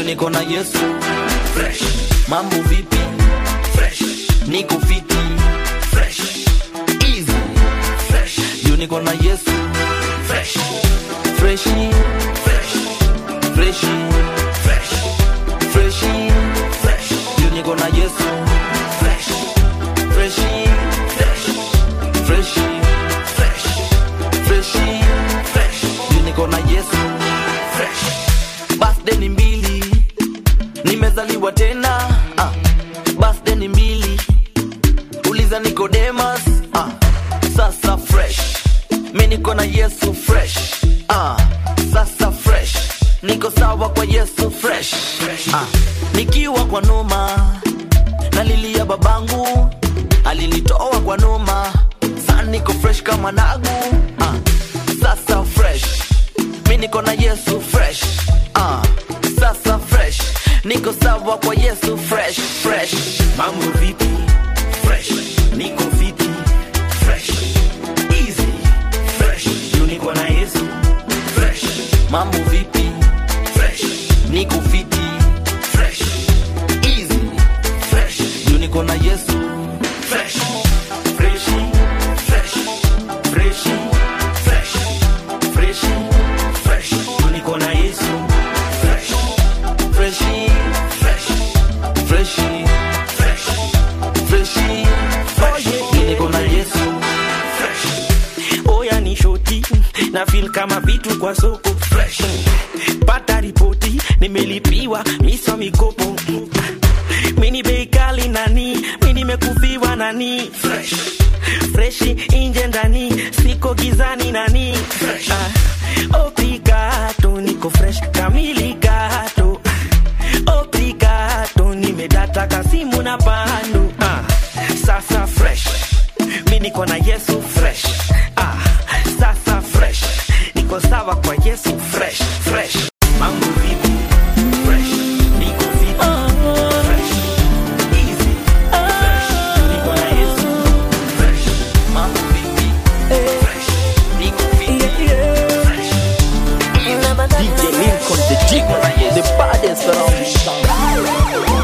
Speaker 22: niko na yesu fresh mambo vipi fresh niko fiti fresh easy fresh juu niko na yesu fresh freshi fresh freshi fresh freshi fresh juu niko na yesu fresh freshi fresh freshi fresh freshi fresh juu niko na yesu fresh birthday ni mbili nimezaliwa tena ah. birthday ni mbili uliza nikodemas ah. sasa fresh mi niko na yesu fresh ah. sasa fresh niko sawa kwa yesu fresh ah. nikiwa kwa noma nalilia babangu alinitoa kwa noma sa niko fresh kama nagu ah. sasa fresh mi niko na yesu fresh ah. sasa fresh niko sawa kwa yesu fresh fresh mambo vipi fresh niko fiti fresh easy fresh juu niko na yesu fresh mambo vipi fresh niko fiti fresh easy fresh juu niko na yesu fresh freshi fresh freshi fresh freshi fresh juu niko na yesu fresh freshi fresh freshi fresh freshi fresh juu niko na yesu fresh
Speaker 18: oya ni shoti na feel kama vitu kwa soko fresh pata ripoti nimelipiwa miso mikopo mini bei kali nani mi nimekufiwa nani fresh freshi inje ndani siko gizani nani fresh. Ah, obrigado niko fresh kamili gato obrigado nimedata kasimu na pando ah, sasa fresh mi niko na yesu fresh ah, sasa fresh niko sawa kwa yesu fresh fresh mambo vipi fresh niko vipi fresh easy fresh niko na yesu fresh mambo vipi fresh niko vipi fresh
Speaker 3: DJ Lincoln, the jigger, the baddest around this town.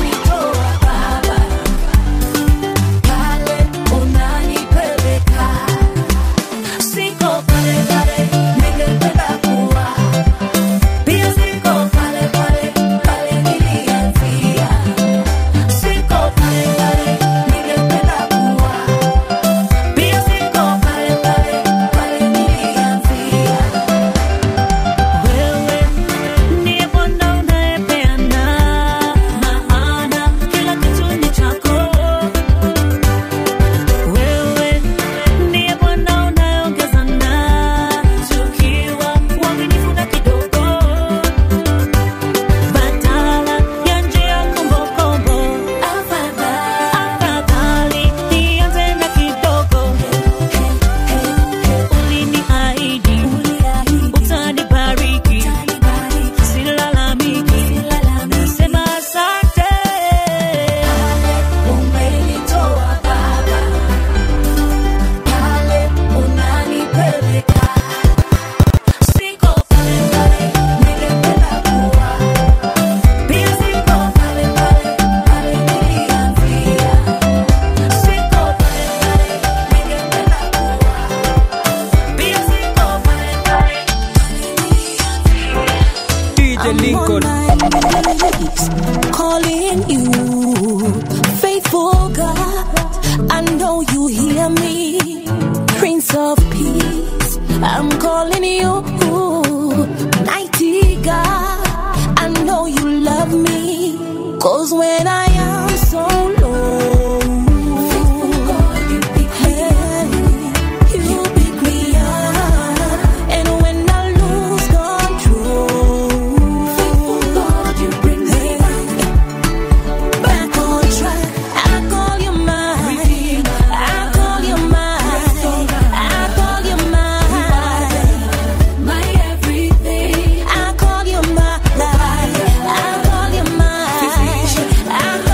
Speaker 1: Ndiye Bwana unayepeana maana kila kitu ni chako. Wewe ndiye Bwana unayeongezana tukiwa uaminifu na kidogo, badala ya njia kombokombo. Afadhali nianze na kidogo. Uliniahidi utanibariki, silalamiki, nasema asante. Umenitoa Baba, pale unanipeleka, siko pale pale ningependa kuwa, pia siko pale pale pale nilianzia, siko pale pale ningependa kuwa, pia siko pale pale
Speaker 10: DJ Lincoln.
Speaker 1: calling you, faithful God. I know you hear me, Prince of Peace. I'm calling you, mighty God. I know you love me, cause when I am so low, you pick me up, and when I lose control, you bring me back on track. I call you mine. I call you mine. I call you mine. My everything. I call you mine. I call you mine. I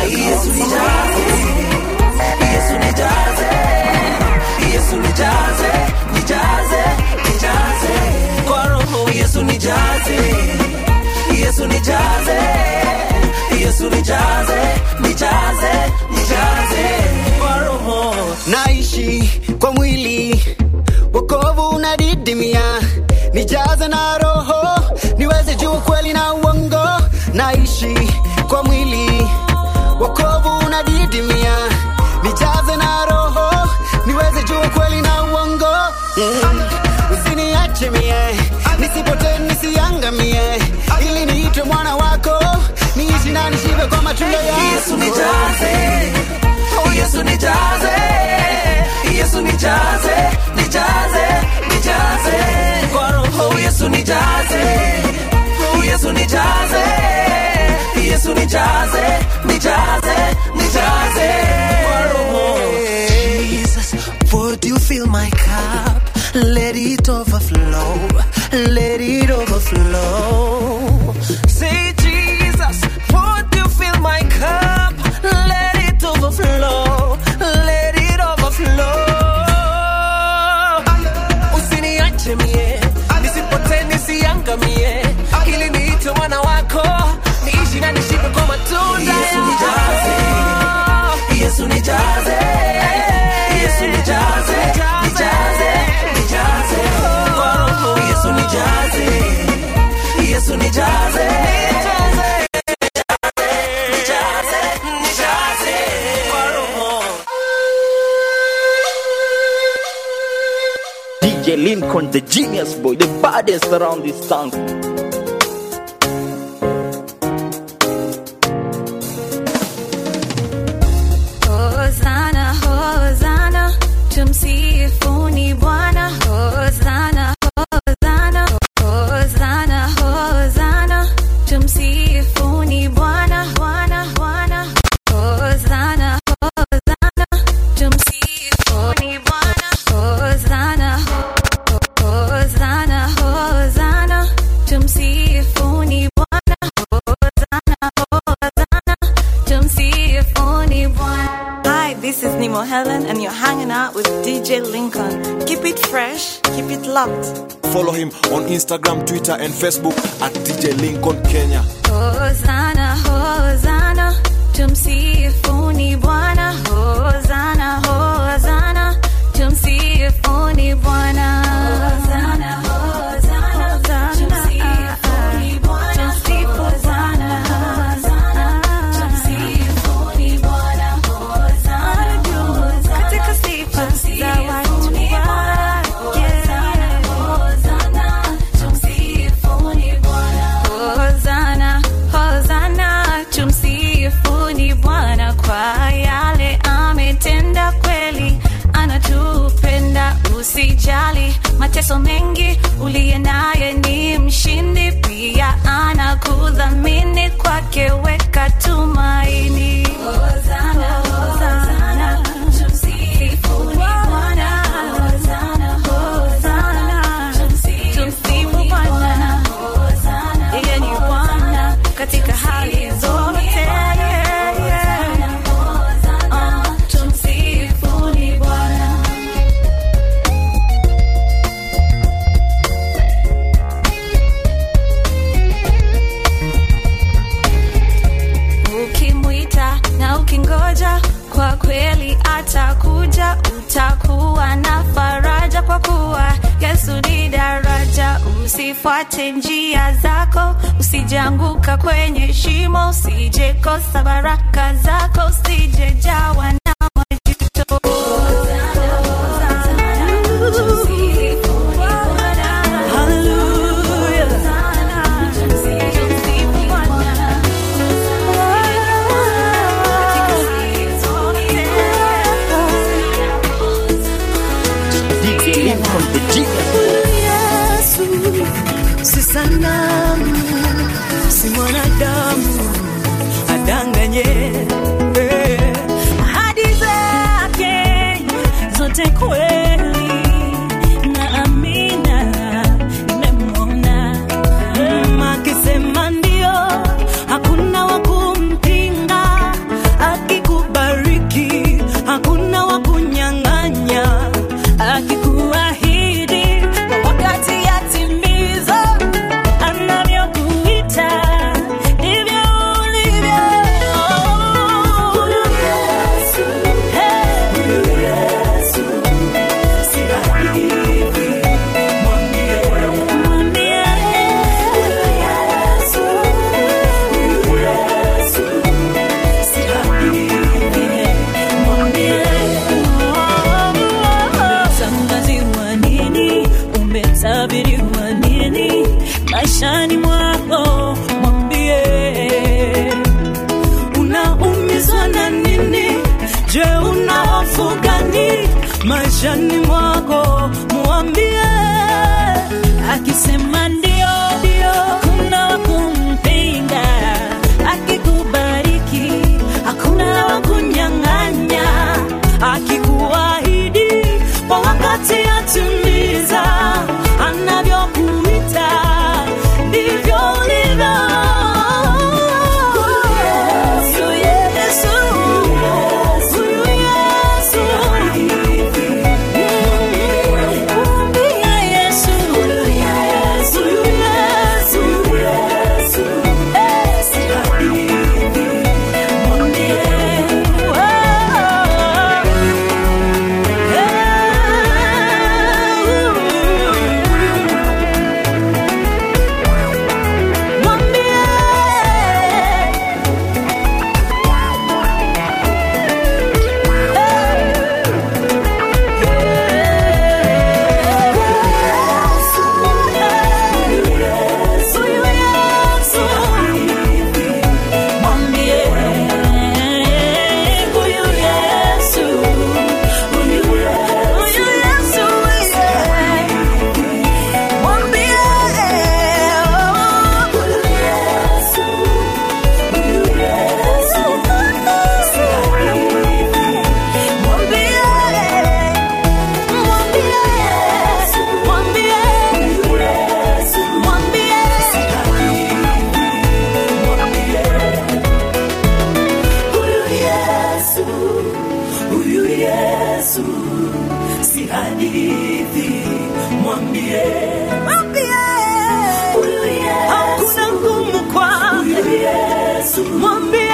Speaker 15: Yesu nijaze, Yesu nijaze, Yesu nijaze, nijaze, nijaze kwa roho. Yesu nijaze, Yesu nijaze, Yesu nijaze, nijaze, nijaze kwa roho.
Speaker 21: naishi kwa mwili wokovu unadidimia nijaze na roho niweze juu kweli na uongo naishi kwa mwili wokovu unadidimia nijaze na roho niweze juu kweli na uongo mm. usiniache mie nisipote nisiangamie ili niitwe mwana wako niishi na nishibe kwa matunda yako
Speaker 15: Yesu nijaze, oh Yesu nijaze, Yesu nijaze, nijaze, nijaze kwa roho. Oh Yesu nijaze, oh Yesu nijaze, Yesu nijaze, nijaze, nijaze kwa roho. Jesus, would you fill my cup? Let it overflow, let it overflow. Say Jesus, would you fill my cup? Let it overflow, let it overflow. Usiniache mie, nisipotee nisiangamie, ili niitwe mwana wako, niishi na nishibe kwa matunda Yesu nijaze, Yesu nijaze, Yesu nijaze, nijaze, nijaze kwa roho. Yesu nijaze, Yesu nijaze, nijaze, nijaze kwa roho.
Speaker 3: DJ Lincoln, the genius boy, the baddest around this town.
Speaker 1: Hosana, Hosana, tumsifuni Bwana. Hosana, Hosana, Hosana, Hosana, tumsifuni Bwana, Bwana, Bwana. Hosana, Hosana, tumsifuni Bwana. Hosana, Hosana, Hosana, tumsifuni Bwana. Hosana, Hosana, tumsifuni Bwana. Hi, this is Nemo Helen, and you're hanging out with DJ Lincoln. Keep it fresh, keep it locked.
Speaker 16: Follow him on Instagram, Twitter, and Facebook at DJ Lincoln Kenya.
Speaker 1: Hosana, Hosana, tumsifuni Bwana. Hosana, Hosana, tumsifuni Bwana. Hosana, Hosana, tumsifuni Bwana. Hosana, Hosana, tumsifuni Bwana. Hosana, katika sifa za watu wake. Hosana, tumsifuni Bwana. Hosana, Hosana, tumsifuni Bwana kwa yale ametenda kweli, anatupenda usijali, mateso mengi uliye naye ni mshindi, pia anakudhamini, kwake weka tumaini. Hosana, Hosana, tumsifuni Bwana. Hosana, Hosana, tumsifu Bwana. Yeye ni Bwana katika hali zote. Ah, tumsifuni Bwana. ukimwita na ukingoja kwa kweli atakuja utakuwa na faraja kwa kuwa yesu ni daraja usifuate njia zako usijanguka kwenye shimo usijekosa baraka zako usijejawa na majuto
Speaker 3: DJ Lincoln, the genius
Speaker 15: Yesu si sanamu, si mwanadamu adanganye. Eh, Ahadi zake zote kweli na amina, nimemwona Mm, akisema ndio, hakuna wa kumpinga,
Speaker 1: maishani mwako mwambie akisema ndio ndio hakuna wa kumpinga akikubariki hakuna wa kunyang'anya akikuahidi kwa wakati atimiza anavyokuita ndivyo ulivyo Yesu, Yesu, huyu Yesu. Mwambie Yesu, huyu Yesu, huyu Yesu. Mwambie, Huyu Yesu si hadithi, mwambie mwambie, huyu Yesu hakuna ngumu kwake, huyu Yesu mwambie